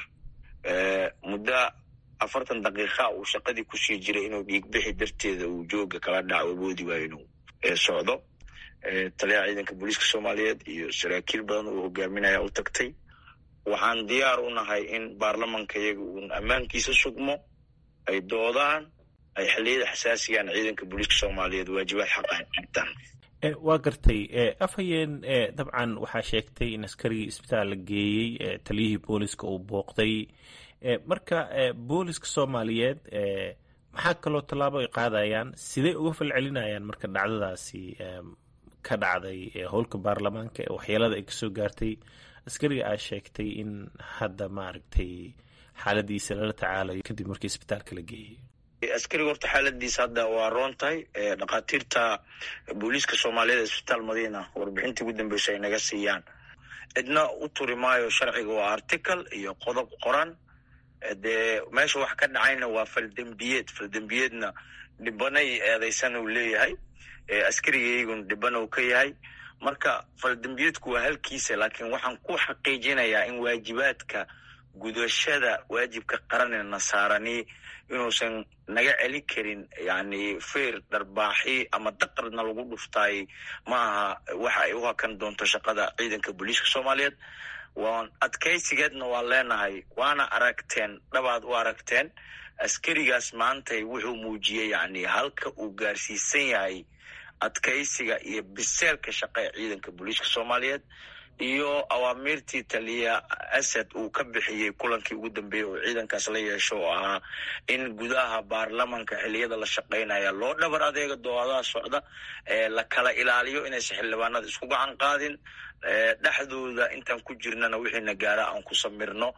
muddo afartan daqiiqa uu shaqadii kusii jiray inuu dhiigbixi darteeda uu jooga kala dhaco awoodi waayo inuu socdo taliyaha ciidanka booliiska soomaaliyeed iyo saraakiil badan uu hogaaminaya u tagtay waxaan diyaar u nahay in baarlamanka iyaga uun ammaankiisa sugmo ay doodaan ay xilliyada xasaasigaan ciidanka booliiska soomaaliyeed waajibaad xaqan qabtaan waa gartay afhayeen dabcan waxaa sheegtay in askarigii isbitaal la geeyey taliyihii booliska uu booqday marka booliska soomaaliyeed maxaa kaloo tallaabo ay qaadayaan sidee uga falcelinayaan marka dhacdadaasi ka dhacday howlka baarlamaanka ee waxyeelada ay kasoo gaartay askariga aa sheegtay in hadda maaragtay xaaladiisa lala tacaalayo kadib markii isbitaalka la geeyey askariga horta xaaladiisa hadda waa roon tahay dhakhaatiirta booliiska soomaaliyeed isbitaal madiina warbixintii ugu dambeysa ay naga siiyaan cidna u turi maayo sharciga waa article iyo qodob qoran dee meesha wax ka dhacayna waa faldembiyeed faldembiyeedna dhibanay eedeysan uu leeyahay askarigaygun dhibana uu ka yahay marka faldembiyeedku waa halkiisa laakiin waxaan ku xaqiijinayaa in waajibaadka gudashada waajibka qaranee nasaarani inuusan naga celin karin yani feer dharbaaxi ama daqarna lagu dhuftaay ma aha waxa ay u hakan doonto shaqada ciidanka booliiska soomaaliyeed waan adkaysigeedna waan leenahay waana aragteen dhabaad u aragteen askarigaas maantay wuxuu muujiyey yani halka uu gaarsiisan yahay adkaysiga iyo biseelka shaqa ee ciidanka booliiska soomaaliyeed iyo awaamiirtii taliya asad uu ka bixiyey kulankii ugu dambeeyey oo ciidankaas la yeesho oo ahaa in gudaha baarlamanka xiliyada la shaqaynaya loo dhabar adeega doodaha socda la kala ilaaliyo inaysan xildhibaanada isku gacan qaadin dhexdooda intaan ku jirnana wixiina gaara aan ku samirno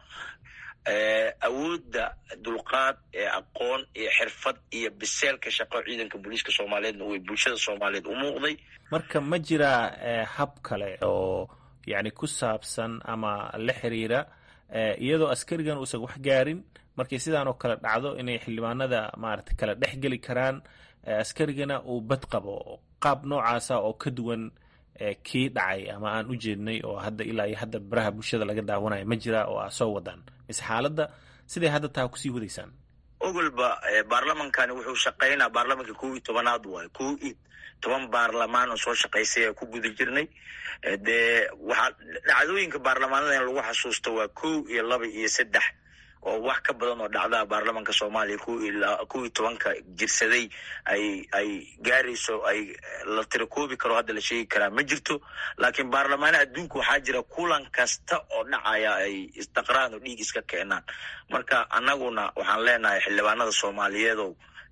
awoodda dulqaad ee aqoon iyo xirfad iyo biseelka shaqo ciidanka booliiska soomaaliyeedna way bulshada soomaaliyeed u muuqday marka ma jiraa hab kale oo yacni ku saabsan ama la xiriira iyadoo askarigan uusan wax gaarin markay sidaan oo kale dhacdo inay xildhibaanada maarata kala dhex geli karaan askarigana uu bad qabo qaab noocaasa oo ka duwan kii dhacay ama aan u jeednay oo hadda ilaa iyo hadda baraha bulshada laga daawanayo ma jira oo aa soo wadaan mise xaaladda siday hadda taa kusii wadaysaan ogolba baarlamankani wuxuu shaqaynaa baarlamanka kow iyo tobanaad waayo kow iyo toban baarlamaan oo soo shaqaysay ee ku guda jirnay dee waxaa dhacdooyinka baarlamaanada in lagu xasuusto waa kow iyo laba iyo saddex oo wax ka badan oo dhacdaha baarlamanka soomaaliya kow iyo tobanka jirsaday ay ay gaarayso ay la tirakoobi karo hadda la sheegi karaa ma jirto laakiin baarlamaana adduunka waxaa jira kulan kasta oo dhacaya ay isdaqraan oo dhiig iska keenaan marka annaguna waxaan leenahay xildhibaanada soomaaliyeedow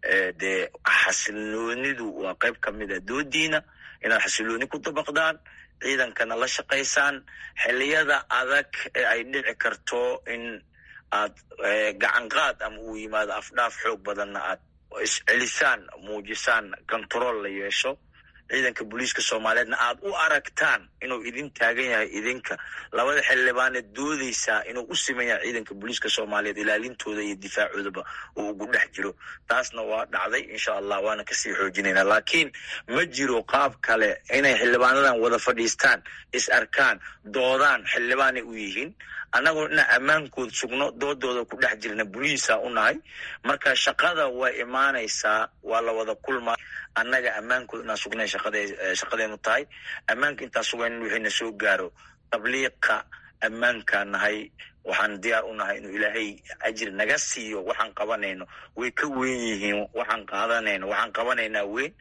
dee xasiloonidu waa qayb ka mid a doodiina inaad xasilooni ku dabaqdaan ciidankana la shaqaysaan xiliyada adag ee ay dhici karto in aad gacanqaad ama uu yimaado afdhaaf xoog badanna aad iscelisaan muujisaan control la yeesho ciidanka booliiska soomaaliyeedna aad u aragtaan inuu idin taagan yahay idinka labada xildhibaaneed doodeysaa inuu u siman yahay ciidanka booliiska soomaaliyeed ilaalintooda iyo difaacoodaba uu ugu dhex jiro taasna waa dhacday insha allah waana kasii xoojinayna laakiin ma jiro qaab kale inay xildhibaanadan wada fadhiistaan is arkaan doodaan xildhibaanay u yihiin annagoo ina ammaankood sugno doodooda ku dhex jirna boliisa u nahay marka shaqada way imaanaysaa waa la wada kulmaa annaga ammaankood inaan sugnay shaqadeenu tahay ammaanka intaan sugayn wixiina soo gaaro tabliiqa ammaankaa nahay waxaan diyaar u nahay inuu ilaahay ajir naga siiyo waxaan qabanayno way ka weyn yihiin waxaan qaadanayno waxaan qabanaynaa weyn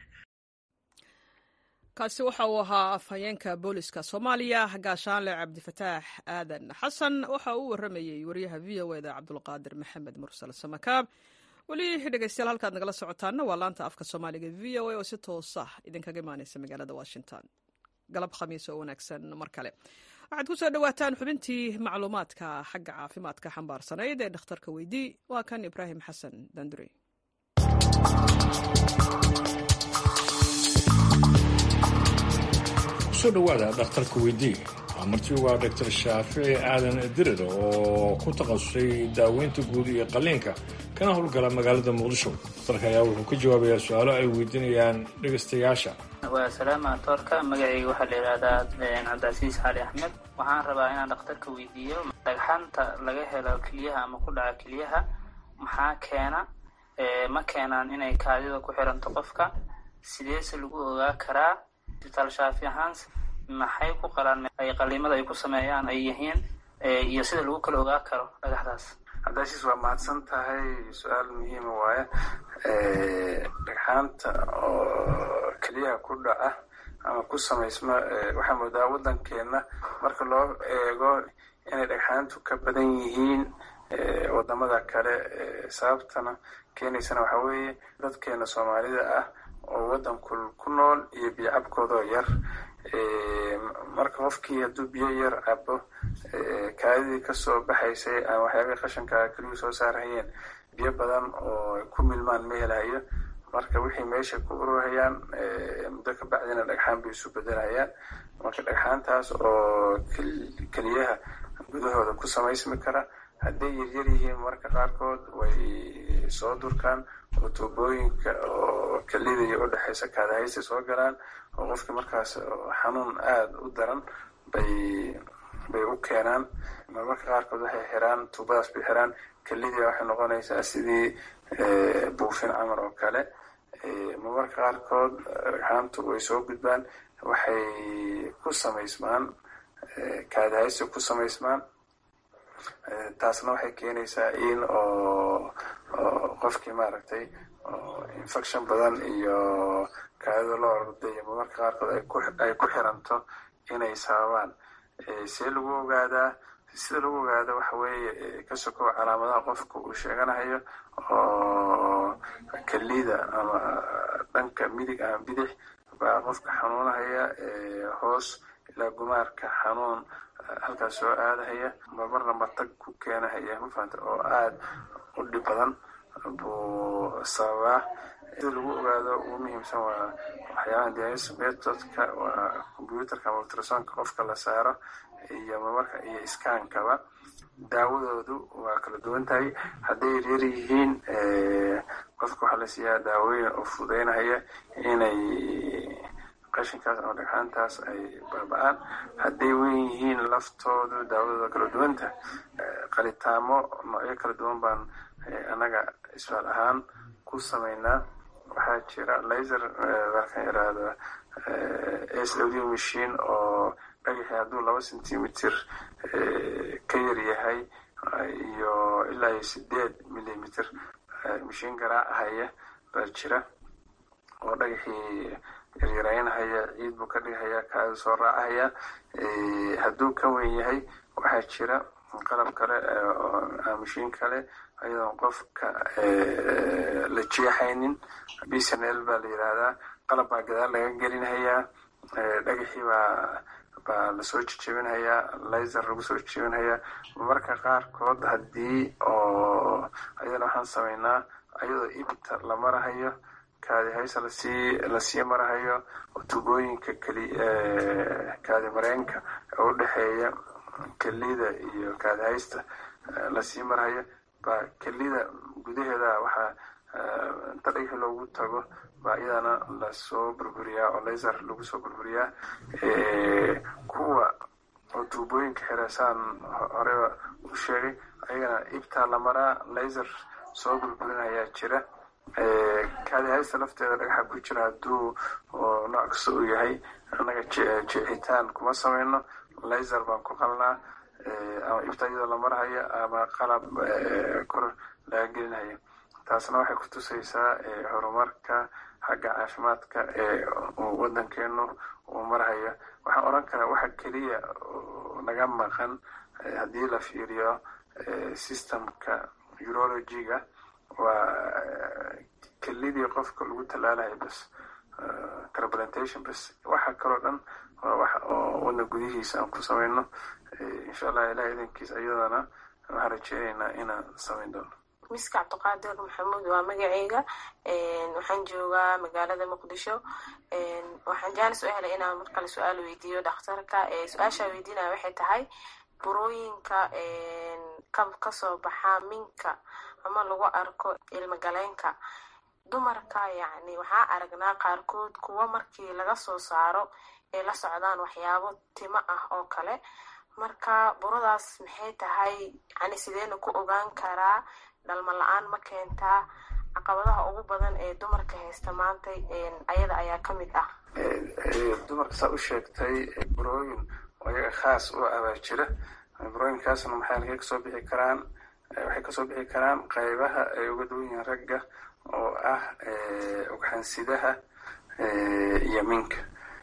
kaasi waxa uu ahaa afhayeenka booliska soomaaliya gaashaanle cabdifataax aadan xasan waxa uu waramayey wariyaha v o eda cabdulqaadir maxamed mursal samakaab weli dhegeystayaal halkaad nagala socotaana waa laanta afka soomaaliga v o a oo si toosa idinkaga imaaneysa magaalada washington galab khamiis oo wanaagsan mar kale waxaad ku soo dhowaataan xubintii macluumaadka xagga caafimaadka xambaarsanayd ee dhakhtarka weydii waa kan ibraahim xasan dandurey kusoo dhowaada dhakhtarka weydii waa marti waa doctor shaafici aadan dirir oo ku takhasusay daaweynta guud iyo qalliinka kana howlgala magaalada muqdisho dhakhtarka ayaa wuxuu ka jawaabayaa su-aalo ay weydiinayaan dhegaystayaasha waa salaama toorka magacayga waxaa la yidhaahdaa cabdicasiis xali axmed waxaan rabaa inaan dhakhtarka weydiiyo dhagxanta laga helo keliyaha ama ku dhaca keliyaha maxaa keena ma keenaan inay kaadida ku xiranto qofka sideese lagu ogaa karaa isbitaal shaafi ahaan maxay ku qalaan ay qaliimada ay ku sameeyaan ay yihiin iyo sida lagu kala ogaa karo dhagaxdaas cabdicasiis waa mahadsan tahay su-aal muhiima waaye dhagxaanta oo keliyaha ku dhaca ama ku samaysma waxaa moodaa waddankeena marka loo eego inay dhagxaantu ka badan yihiin wadamada kale sababtana keenaysana waxaa weeye dadkeena soomaalida ah oo wadanku ku nool iyo biyo cabkoodoo yar marka qofkii hadduu biyo yar cabo kaadidii kasoo baxaysay aan waxyaabihii qashanka keliyu soo saarhayeen biyo badan oo ku milmaan ma helahayo marka wixii meesha ku ururhayaan muddo ka bacdina dhagxaan bay isu bedelayaan marka dhagxaantaas oo keliyaha gudahooda ku samaysmi kara hadday yaryar yihiin marka qaarkood way soo durkaan oo tuubooyinka oo kelida iyo udhexaysa kaadahaysta soo galaan oo qofkii markaas xanuun aada u daran bay bay u keenaan marmarka qaarkood waxay xiraan tuubadaas bay xiraan kelidii waxay noqonaysaa sidii buufin camar oo kale marmarka qaarkood dhagxaantu way soo gudbaan waxay ku samaysmaan kaadahaysta ku samaysmaan taasna waxay keenaysaa in oo qofkii maaragtay infection badan iyo kaadida loo ordayo marmarka qaarkood ay ku xiranto inay sababaan see lagu ogaadaa sida lagu ogaado waxa weeye ka sokow calaamadaha qofka uu sheeganahayo oo kelida ama dhanka midig ama bidix baa qofka xanuunahaya hoos ilaa gumaarka xanuun halkaas soo aadahaya marmarna matag ku keenahaya mafahanta oo aada u dhib badan buu sababaa sida lagu ogaado ugu muhiimsan waa waxyaabaha dialysis methodka waa computerka ama ultrasonka qofka la saaro iyo marmarka iyo iskaankaba daawadoodu waa kala duwan tahay hadday yaryar yihiin qofka waxaa la siiyaa daawooyin oo fududeynahaya inay qashinkaas ama dhagxaantaas ay baaba-aan hadday weyn yihiin laftoodu daawadooda kala duwanta qalitaamo noocyo kala duwan baan annaga isbaal ahaan ku samaynaa waxaa jira laser markaan yiraahdo s w d machine oo dhagaxii hadduu laba centimeter ka yar yahay iyo ilaa iyo sideed millimeter mashiin garaacahaya baa jira oo dhagaxii yaryaraynahaya ciid buu ka dhigahaya kaada soo raacahaya hadduu ka weyn yahay waxaa jira qalab kale mashiin kale ayadoon qofka la jeexaynin bsnl baa la yidhaahdaa qalab baa gadaal laga gelinhayaa dhagaxii baa baa lasoo jejebinhayaa laser lagu soo jejebinhayaa marmarka qaarkood haddii oo ayadana waxaan samaynaa ayadoo ibta la marahayo kaadi haysa lasii lasii marahayo oo tubooyinka keli kaadi mareenka ee u dhexeeya kelida iyo kaadi haysta lasii marahayo baa kelida gudaheeda waxaa inta dhagaxi loogu tago baa iyadana lasoo burburiyaa oo laser lagu soo burburiyaa kuwa oo tuubooyinka xireesaan horeba u sheegay ayagana ibtaa la maraa laser soo burburinayaa jira kaadi haysta lafteeda dhagaxa ku jira hadduu nooc kasta uu yahay annaga jeexitaan kuma samayno laser baan ku qalnaa ama ibta iyadoo la marhayo ama qalab kor laga gelinhayo taasna waxay ku tusaysaa horumarka xagga caafimaadka ee wadankeenu uu marhayo waxaan odhan karaa waxa keliya naga maqan haddii la fiiriyo systemka urologiga waa kelidii qofka lagu tallaalayo bas transplantation bas waxa kaloo dhan waa wax oo wadna gudihiisa aan ku samayno insha allah ilaah idankiis iyadana waxaan rajeynaynaa inaan samayn doono miska cabdiqaadir maxamuud waa magaceyga waxaan joogaa magaalada muqdisho waxaan jaanis u helay inaan markale su-aal weydiiyo dhakhtarka su-aashaa weydiinaya waxay tahay burooyinka kasoo baxa minka ama lagu arko ilmagaleenka dumarka yacni waxaa aragnaa qaarkood kuwa markii laga soo saaro ay la socdaan waxyaabo timo ah oo kale marka buradaas maxay tahay yani sideena ku ogaan karaa dhalma la-aan ma keentaa caqabadaha ugu badan ee dumarka haysta maanta ayada ayaa ka mid ah dumarka saa u sheegtay burooyin oo iyaga khaas u abaa jira burooyinkaasna maxay halkay kasoo bixi karaan waxay kasoo bixi karaan qaybaha ay uga duwan yihiin ragga oo ah ugxansidaha iyo minka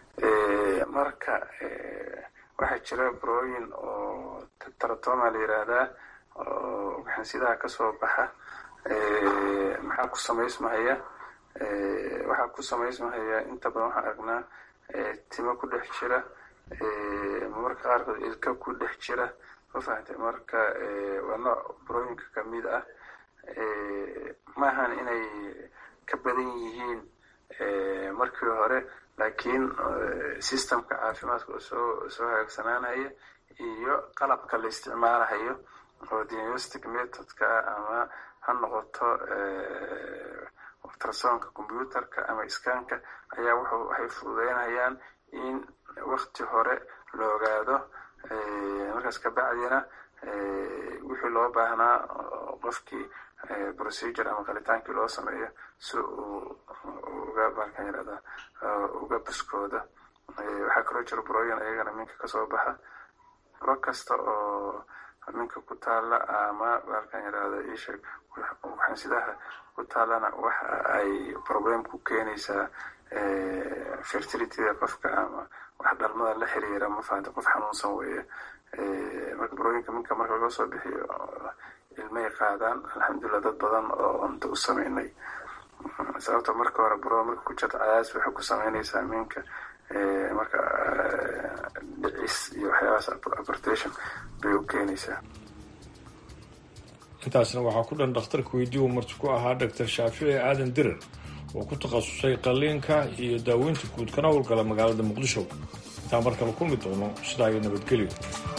marka waxaa jira burooyin oo taratoma la yiraahdaa oo ugxansidaha kasoo baxa maxaa ku samaysmahaya waxaa ku samaysmahaya inta badan waxaan aragnaa timo ku dhex jira marmarka qaarkood ilka ku dhex jira ma fahamtay marka waa nooc burooyinka kamid ah maahan inay ka badan yihiin markii hore laakiin systemka caafimaadka oo soo soo hagaagsanaanaya iyo qalabka la isticmaalahayo oo diagnostic methodka ama ha noqoto ultrasonka computerka ama iskaanka ayaa wuxuu waxay fududeynayaan in wakti hore la ogaado markaas kabacdina wixii loo baahnaa qofkii procedure ama qalitaankii loo sameeyo si uu uga markaan yirahdaa uga buskooda waxaa kaloo jira burooyin ayagana minka kasoo baxa buro kasta oo minka ku taala ama markaan yirahda isheeg waxansidaha ku taalana waxa ay problem ku keenaysaa fertilityda qofka ama wax dhalmada la xiriira ma fahanta qof xanuunsan weeye marka burooyinka minka marka laga soo bixiyo ilmay qaadaan alxamdulilah dad badan oo cunto u sameynay sababta marka hore buro marka ku jirta cadaas waxay ku sameynaysaa minka marka dhicis iyo waxyaabahaas abortation bay u keenaysaa intaasna waxaa ku dhan dhakhtarka weydii uu marti ku ahaa doctor shaafici aadan dirar oo ku takhasusay qalliinka iyo daaweynta guud kana howlgala magaalada muqdisho intaan mar kale kulmi doono sidaa iyo nabadgelyo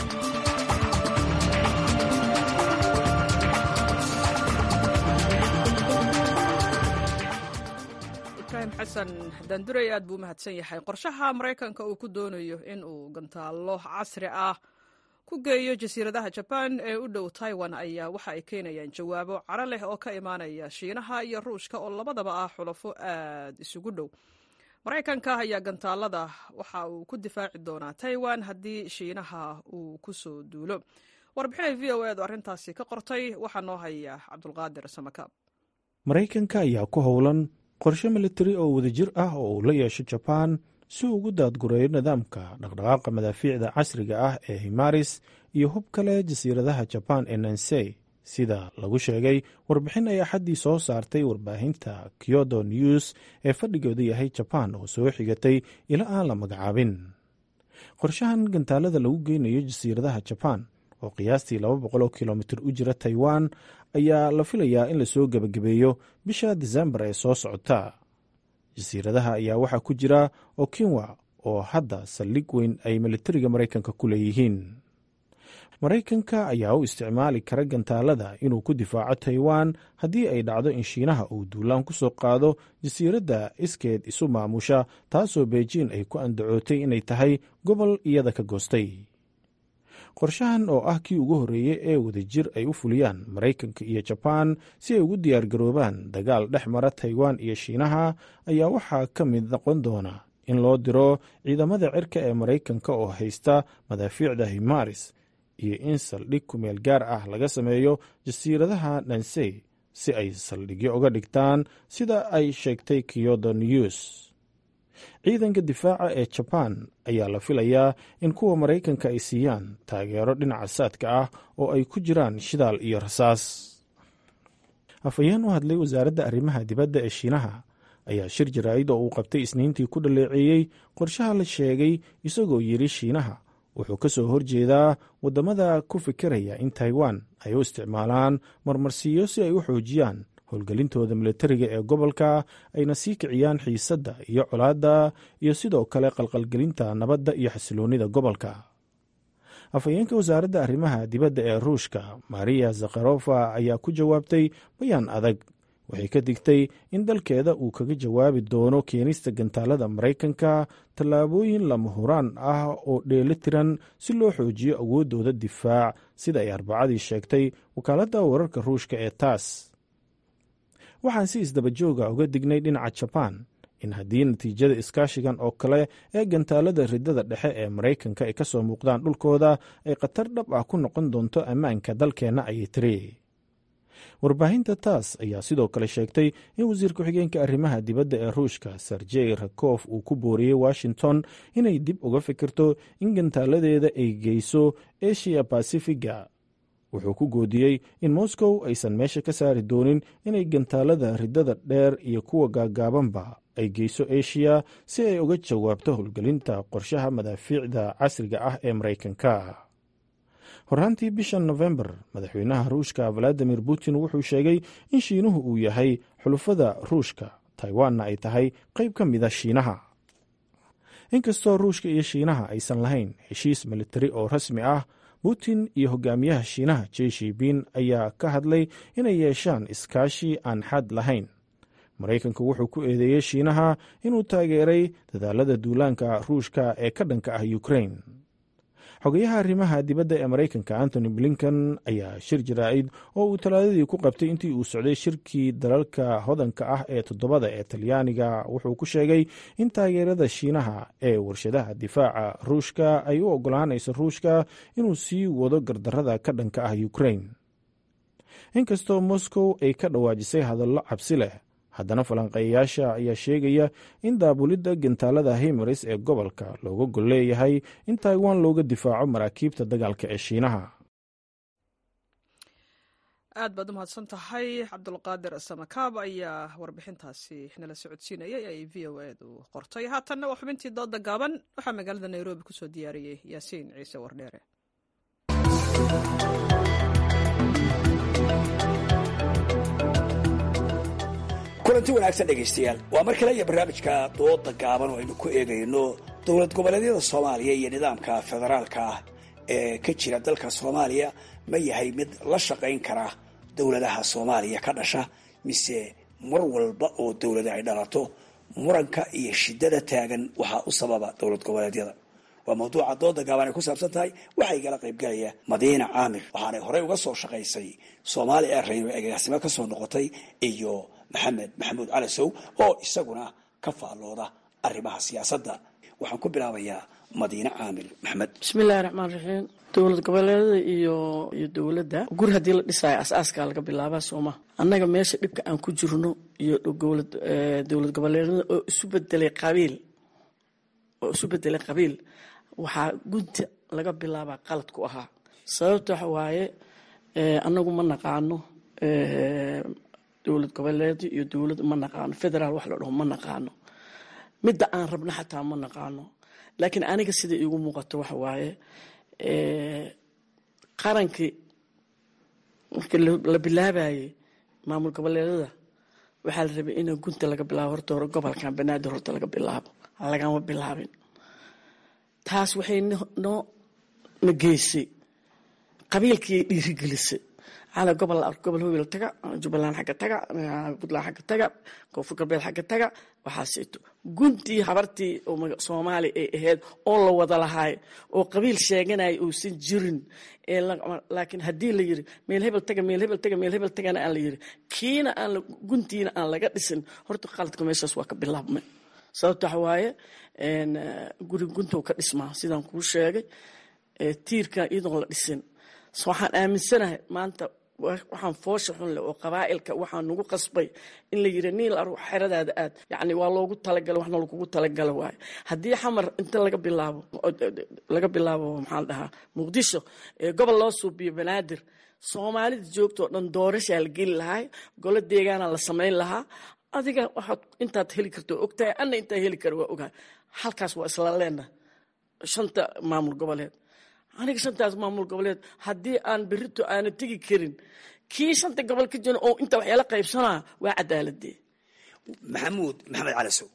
ibraahim xasan daanduray aad buu u mahadsan yahay qorshaha maraykanka uu ku doonayo in uu gantaallo casri ah ku geeyo jasiiradaha jabaan ee u dhow taiwan ayaa waxa ay keenayaan jawaabo caro leh oo ka imaanaya shiinaha iyo ruushka oo labadaba ah xulafo aad isugu dhow maraykanka ayaa gantaalada waxa uu ku difaaci doonaa taiwan haddii shiinaha uu ku soo duulo warbixinay v o edu arrintaasi ka qortay waxaa noo haya cabdulqaadir samakaab maraykanka ayaa ku howlan qorshe militari oo wadajir ah oo uu la yeesho jabaan si uu ugu daadgureeyo nidaamka dhaqdhaqaaqa madaafiicda casriga ah ee himaris iyo hub kale jasiiradaha jabaan ee nansey sida lagu sheegay warbixin ay axaddii soo saartay warbaahinta kyodo news ee fadhigooda yahay jabaan oo soo xigatay ila aan la magacaabin qorshahan gantaalada lagu geynayo jasiiradaha jabaan oo qiyaastii laba boqol oo kilomitir u jira taiwan ayaa la filayaa in lasoo gebagabeeyo bisha disembar ee soo socota jasiiradaha ayaa waxaa ku jira okinwa oo hadda saldhig weyn ay militariga maraykanka ku leeyihiin maraykanka ayaa u isticmaali kara gantaalada inuu ku difaaco taiwan haddii ay dhacdo in shiinaha uu duulaan ku soo qaado jasiiradda iskeed isu maamusha taasoo beijin ay ku andacootay inay tahay gobol iyada ka goostay qorshahan oo ah kii ugu horreeyey ee wadajir ay u fuliyaan maraykanka iyo jabaan si ay ugu diyaargaroobaan dagaal dhex mara taiwan iyo shiinaha ayaa waxaa ka mid noqon doona in loo diro ciidamada cirka ee maraykanka oo haysta madaafiicda himaris iyo in saldhig kumeel gaar ah laga sameeyo jasiiradaha nansey si ay saldhigyo uga dhigtaan sida ay sheegtay kyodo news ciidanka difaaca ee jabaan ayaa la filayaa in kuwa maraykanka ay siiyaan taageero dhinaca saadka ah oo ay ku jiraan shidaal iyo rasaas afhayeen u hadlay wasaaradda arrimaha dibadda ee shiinaha ayaa shir jaraa'id oo uu qabtay isniintii ku dhaleeceeyey qorshaha la sheegay isagoo yidhi shiinaha wuxuu ka soo horjeedaa waddamada ku fikiraya in taiwan ay u isticmaalaan marmarsiiyo si ay u xoojiyaan howlgelintooda militariga ee gobolka ayna sii kiciyaan xiisadda iyo colaadda iyo sidoo kale qalqalgelinta nabadda iyo xasiloonnida gobolka afhayeenka wasaaradda arrimaha dibadda ee ruushka mariya zakharofa ayaa ku jawaabtay bayaan adag waxay ka digtay in dalkeeda uu kaga jawaabi doono keenista gantaalada maraykanka tallaabooyin lama huraan ah oo dheeli tiran si loo xoojiyo awooddooda difaac sida ay arbacadii sheegtay wakaaladda wararka ruushka ee taas waxaan si isdabajooga uga dignay dhinaca jabaan in haddii natiijada iskaashigan oo kale ee gantaalada ridada dhexe ee maraykanka ay ka soo muuqdaan dhulkooda ay khatar dhab ah ku noqon doonto ammaanka dalkeenna ayay tiri warbaahinta taas ayaa sidoo kale sheegtay in wasiir ku-xigeenka arrimaha dibadda ee ruushka serjey rakof uu ku booriyey washington inay dib uga fikirto in gantaaladeeda ay geyso eshiya basifiga wuxuu ku goodiyey in moscow aysan meesha ka saari doonin inay gantaalada riddada dheer iyo kuwa gaagaabanba ay geyso eshiya si ay uga jawaabto howlgelinta qorshaha madaafiicda casriga ah ee maraykanka horraantii bishan nofembar madaxweynaha ruushka valadimir putin wuxuu sheegay in shiinuhu uu yahay xulufada ruushka taiwanna ay tahay qayb ka mida shiinaha inkastoo ruushka iyo shiinaha aysan lahayn heshiis militari oo rasmi ah putin iyo hogaamiyaha shiinaha jeshibiin ayaa ka hadlay inay yeeshaan iskaashi aan xad lahayn maraykanku wuxuu ku eedeeyey shiinaha inuu taageeray dadaalada duulaanka ruushka ee ka dhanka ah ukrain xogayaha arrimaha dibadda ee maraykanka antony blinken ayaa shir jaraa'id oo uu talaadadii ku qabtay intii uu socday shirkii dalalka hodanka ah ee toddobada ee talyaaniga wuxuu ku sheegay in taageerada shiinaha ee warshadaha difaaca ruushka ay u ogolaanayso ruushka inuu sii wado gardarrada ka dhanka ah ukrain inkastoo moscow ay ka dhawaajisay hadallo cabsi leh haddana falanqeeyayaasha ayaa sheegaya in daabulidda gantaalada himaris ee gobolka looga gol leeyahay in taiwan looga difaaco maraakiibta dagaalka ee shiinaha aad baad u mahadsan tahay cabdulqaadir samakaab ayaa warbixintaasi nala socodsiinayay ay v o edu qortay haatanna waa xubintii dooda gaaban waxaa magaalada nairobi kusoo diyaariyey yaasiin ciise wardheere kulanti wanaagsan dhegaystayaal waa mar kale iyo barnaamijka dooda gaaban oo aynu ku eegayno dowlad goboleedyada soomaaliya iyo nidaamka federaalka ah ee ka jira dalka soomaaliya ma yahay mid la shaqayn kara dowladaha soomaaliya ka dhasha mise mar walba oo dowlada ay dhalato muranka iyo shidada taagan waxaa u sababa dowlad goboleedyada waa mawduuca dooda gaaban ay ku saabsan tahay waxaa igala qaybgalaya madiina caamir waxaanay horey uga soo shaqaysay soomaali airrain oo agaasimo kasoo noqotay iyo maxamed maxamuud calasow oo isaguna ka faallooda arrimaha siyaasadda waxaan ku bilaabayaa madiine caamir maxamed bismillahi raxmaan raxiim dowlad goboleedada iyo iyo dowladda guri haddii la dhisaayo as-aaskaa laga bilaabaa sooma annaga meesha dhibka aan ku jirno iyo dowlad goboleedada oo isu bedelay qabiil oo isu bedelay qabiil waxaa gunta laga bilaabaa qalad ku ahaa sababta waxa waaye annagu ma naqaano dowlad goboleed iyo dowlad ma naqaano federaal wax la dhaho ma naqaano midda aan rabno xataa ma naqaano laakiin aniga sida iigu muuqato waxa waaye qarankii markii la bilaabayay maamul goboleedada waxaa la rabay in gunta laga bilaabo horta hore gobolkan banaadir horta laga bilaabo lagama bilaabin taas waxay noo na geysay qabiilkii dhiirigelisay cala gobol gobol howel taga jubbaland xagga taga puntland xagga taga koonfur galbeed xagga taga waxaaseeto guntii habartii soomaali ay ahayd oo la wada lahaay oo qabiil sheeganaya uusan jirin laakiin haddii la yiri meel hebel taga meel hebel taga meel hebel tagana aan la yiri kiina aan guntiina aan laga dhisin horta qaladka meeshaas waa ka bilaabmay sababta waxa waaye guri guntow ka dhismaa sidaan kuu sheegay tiirkan iyadoon la dhisin waxaan aaminsanahay maanta waxaan foosha xun leh oo qabaa'ilka waxaa nagu qasbay in la yiri niil aru xeradaada aad yacni waa loogu talagala waxna lagugu talagala waayo haddii xamar inta laga bilaabo laga bilaabo maxaa la dhahaa muqdisho ee gobol loo suubiyo banaadir soomaalida joogta oo dhan doorashaa la geli lahaa golo deegaana la samayn lahaa adiga waxaad intaad heli karto ogtahay anna intaa heli kara waa ogahay halkaas waa isla leena shanta maamul goboleed aniga shantaas maamul goboleed haddii aan berito aana tegi karin kii shanta gobol ka jiro oo inta waxyaala qaybsanaa waa cadaaladee maxamuud maxamed calasow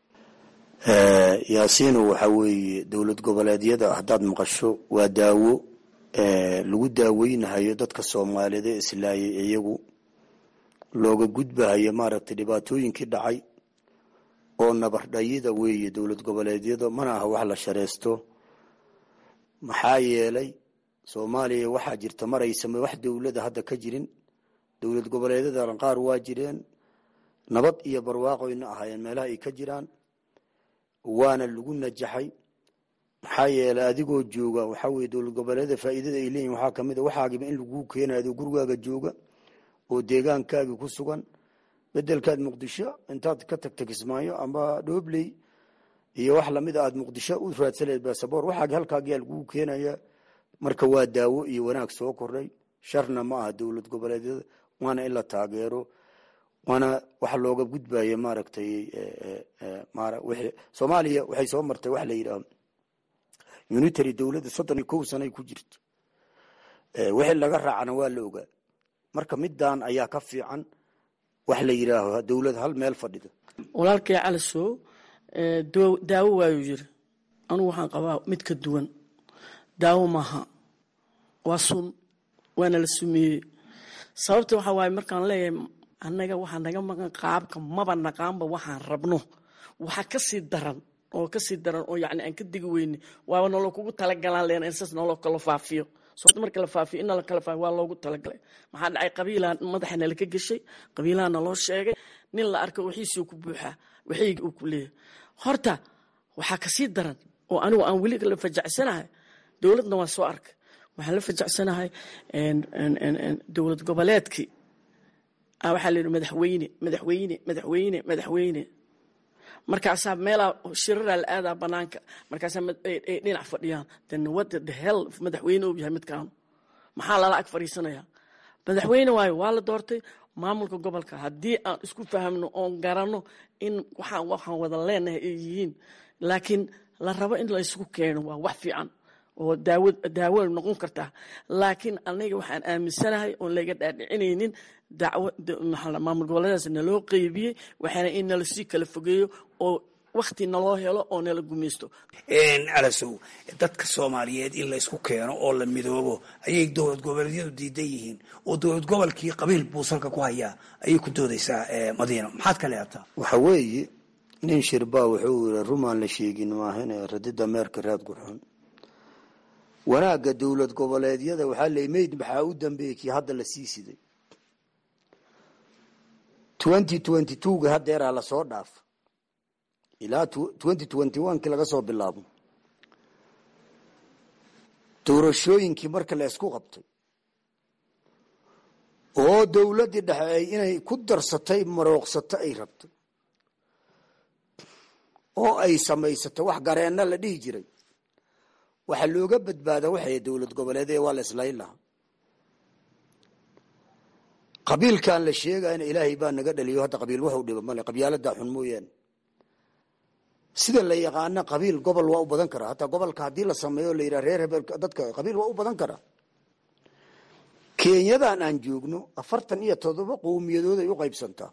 yaasiino waxaa weeye dowlad goboleedyada haddaad maqasho waa daawo lagu daaweynahayo dadka soomaaliyeed ee islaayay iyagu looga gudbahayo maaragtay dhibaatooyinkii dhacay oo nabardhayida weeye dowlad goboleedyada mana aha wax la shareysto maxaa yeelay soomaaliya waxaa jirta maraysama wax dowlada hadda ka jirin dowlad goboleedyada qaar waa jireen nabad iyo barwaaqoyna ahaayeen meelaha ay ka jiraan waana lagu najaxay maxaa yeelay adigoo jooga waxaa weye dowlad goboleedyada faa'iidada ay leeyihin waxaa kamid a waxaagiba in laguu keenayo adoo gurigaaga jooga oo deegaankaagi ku sugan bedelkaad muqdisho intaad ka tagta kismaayo ama dhoobley iyo wax lamid a aad muqdisho u raadsaleed basaboor waxaagi halkaagiyaa laguu keenaya marka waa daawo iyo wanaag soo kordhay sharna ma aha dowlad goboleedyada waana in la taageero waana waxa looga gudbaya maaragtay soomaaliya waxay soo martay waxa la yidhaha unitary dowladda soddon iyo kow sana ay ku jirto wixii laga raacana waa la ogaa marka middan ayaa ka fiican wax la yidhaaho dowlad hal meel fadhida walaalkay calisow daawo waayuu yiri anugu waxaan qabaa mid ka duwan daawo maaha waa sun waana la sumeeyey sababta waxaa waaye markaan leeyahay annaga waxaa naga maqan qaabka maba naqaanba waxaan rabno waxa kasii daran oo kasii daran oo yani aan ka digi weyne waaba naloo kugu talagalaan leena in saas naloo kala faafiyo sababta marka la faafiyo in nala kala faafiyo waa loogu talagalay maxaa dhacay qabiilaa madaxa nala ka geshay qabiilaha naloo sheegay nin la arko wixiisuu ku buuxaa wixiyga uu ku leeyahay horta waxaa kasii daran oo anigu aan weli la fajacsanahay dowladna waa soo arkay waxaan la fajacsanahay dowlad goboleedkii waxaa la yidhi madaxweyne madaxweyne madaxweyne madaxweyne markaasaa meelaa shiraraa la aadaa banaanka markaasaa ay dhinac fadhiyaan then what the hell madaxweyne uu yahay midkaanu maxaa lala ag fadhiisanayaa madaxweyne waayo waa la doortay maamulka gobolka haddii aan isku fahamno oon garanno in waxaan waxaan wada leenahay ay yihiin laakiin la rabo in la isugu keeno waa wax fiican oo daawo daawo noqon kartaa laakiin aniga waxaan aaminsanahay oon laga dhaadhicinaynin dacwo maamul goboleedaas naloo qeybiyey waxaana in nala sii kala fogeeyo oo wakti naloo helo oo nala gumaysto calasow dadka soomaaliyeed in la isku keeno oo la midoobo ayay dowlad goboleedyadu diidan yihiin oo dowlad gobolkii qabiil buusalka ku hayaa ayay ku doodaysaa madiina maxaad ka leedataa waxa weeye nin shirbaa wuxuu yiri rumaan la sheegin maahane radida meerka raad gurxun wanaagga dowlad goboleedyada waxaa la mayd maxaa u dambeeyey kii hadda la sii siday twenty twenty twoga hadeeraa lasoo dhaafa ilaa twenty twenty one kii laga soo bilaabo doorashooyinkii marka la isku qabtay oo dowladdii dhexe ay inay ku darsatay marooqsato ay rabtay oo ay samaysatay wax gareenna la dhihi jiray waxaa looga badbaada waxay dowlad goboleed ee waa la islayn lahaa qabiilkan la sheegayna ilaahay baa naga dhaliyo hadda qabiil waxu dhiba male qabyaaladaa xun mooyaane sida la yaqaana qabiil gobol waa u badan karaa hataa gobolka haddii la sameeyo la yidhaha reer hebel dadka qabiil waa u badan karaa kenyadan aan joogno afartan iyo todoba qowmiyadood ay u qaybsantaa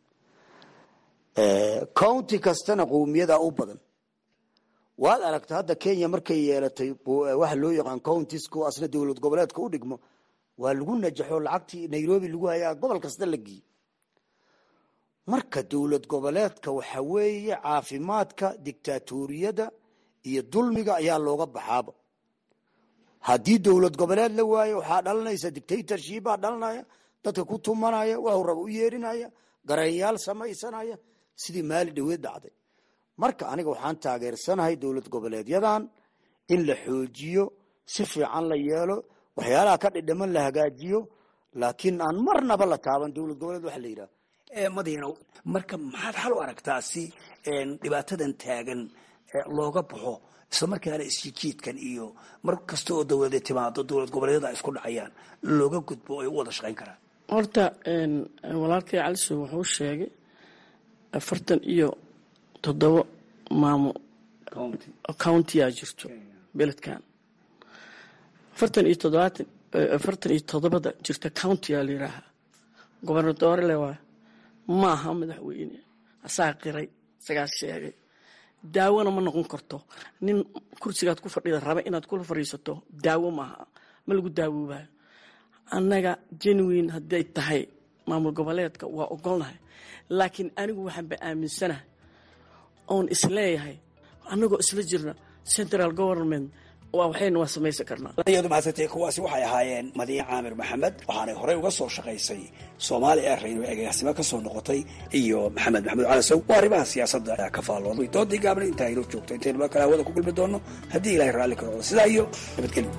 county kastana qowmiyadaa u badan waad aragta hadda kenya markay yeelatay waxa loo yaqaan countiesku asna dowlad goboleedka u dhigmo waa lagu najaxo lacagtii nairobi lagu hayaa gobol kasta la geeyey marka dowlad goboleedka waxa weeye caafimaadka dictatoriyada iyo dulmiga ayaa looga baxaaba haddii dowlad goboleed la waayo waxaa dhalanaysa dictatorshipaa dhalanaya dadka ku tumanaya waxuu raba u yeerinaya garanyaal samaysanaya sidii maali dhaweed dhacday marka aniga waxaan taageersanahay dowlad goboleedyadan in la xoojiyo si fiican la yeelo waxyaalaha ka dhidhiman la hagaajiyo laakiin aan marnaba la taaban dowlad goboleed waxa la yidhaha madiina marka maxaad xal u aragtaa si dhibaatadan taagan looga baxo isla markaana isjijiidkan iyo mar kasta oo dowlada timaado dowlad goboleedyada ay isku dhacayaan looga gudbo ay u wada shaqayn karaan horta walaalkay caliso wuxuu sheegay afartan iyo toddoba maamo countiyaa jirto beledkan afartan iyo toddobaatan afartan iyo toddobada jirta countiyaa la yidhaahaa gobernadore le waay ma aha madaxweyne asaa qiray isagaa sheegay daawona ma noqon karto nin kursigaad ku fadhida raba inaad kula fadhiisato daawo maaha ma lagu daawoobayo annaga genuine hadday tahay maamul goboleedka waa ogolnahay laakiin anigu waxaan ba aaminsanahay oon isleeyahay annagoo isla jirna central government waxayna waa samaysan karnaa iyadu mahadsantay kuwaasi waxay ahaayeen madiine caamir maxamed waxaanay horey uga soo shaqaysay soomaali airrain oo egaasnimo ka soo noqotay iyo maxamed maxamuud calasow waa arrimaha siyaasadda ka faallooday doodii gaabna intaa inoo joogto intaynu mar kale hawada ku kulmi doono haddii ilahay raalli ka noqdo sidaa iyo nabadgelyo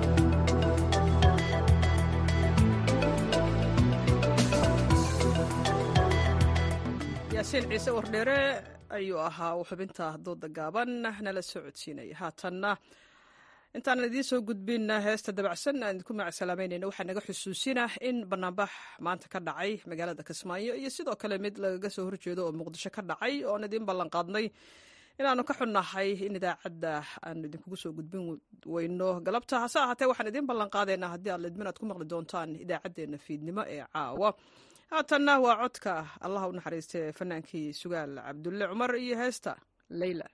yaasiin ciise wardheere ayuu ahaa uu xubinta dooda gaaban nala soo codsiinaya haatanna intaanan idiin soo gudbin heesta dabacsan aan idinku macsalaamaynayna waxaa naga xusuusina in banaanbax maanta ka dhacay magaalada kismaayo iyo sidoo kale mid lagaga soo horjeedo oo muqdisho ka dhacay oon idiin ballanqaadnay inaanu ka xunnahay in idaacadda aanu idinkugu soo gudbin weyno galabta hase ahaatee waxaan idiin ballanqaadaynaa haddii aad lidmin aad ku maqli doontaan idaacaddeenna fiidnimo ee caawa haatanna waa codka allah u naxariistay fanaankii sugaal cabdulle cumar iyo heesta leyla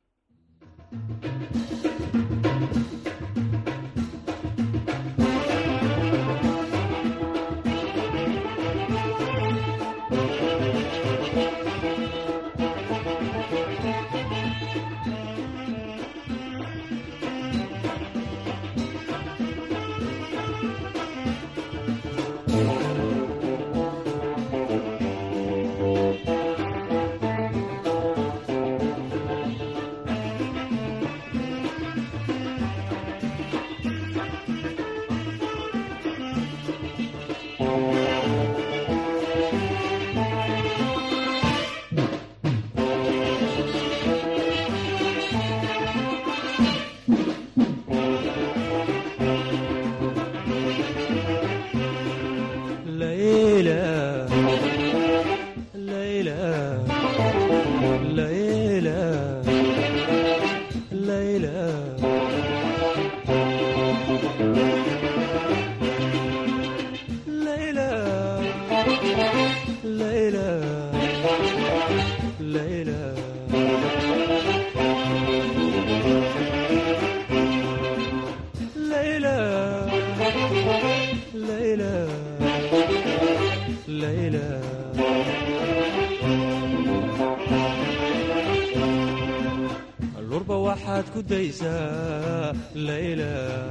lurba waxaad ku daysaa layla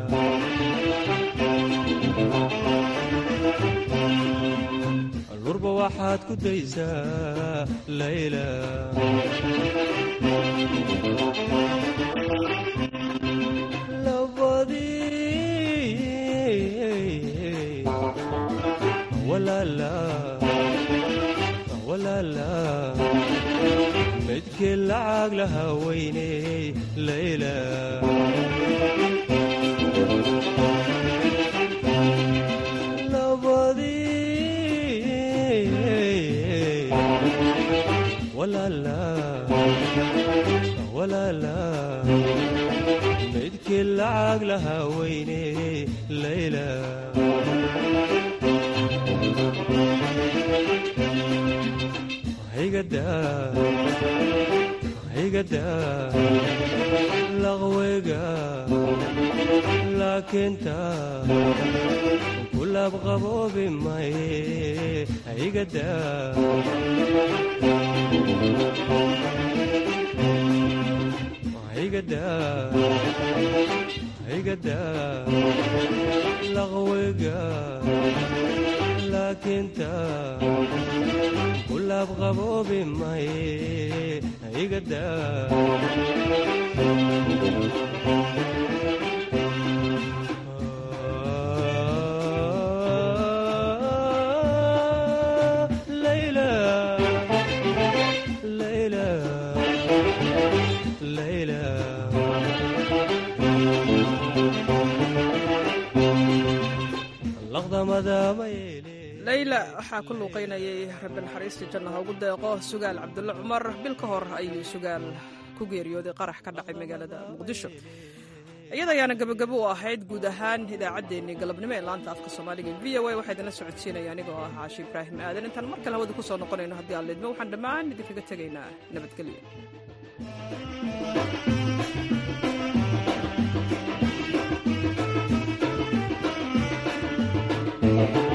lurba waxaad ku daysaa layla labadii walaala walaala midkii lacag lahaa weyney layla labadii walaala walaala midkii lacag lahaa weyney layla higada laqweyga laakiinta kulaab qaboobi maye higada higada higada laqweyga laakiinta kulaab qaboobi maye higada layla layla layla laqdamada mayeele layla waxaa ku luuqaynayay rabbi naxariistii janna ha ugu deeqo sugaal cabdulle cumar bil ka hor ayuu sugaal ku geeriyooday qarax ka dhacay magaalada muqdisho iyada ayaana gabagabo u ahayd guud ahaan idaacaddeenii galabnimo ee laanta afka soomaaliga v o a waxaa idinla socodsiinaya anigoo ah caashi ibraahim aadan intaan mar kale hawada ku soo noqonayno haddii aan lidmo waxaan dhammaan idinkaga tegaynaa nabadgelyo thank you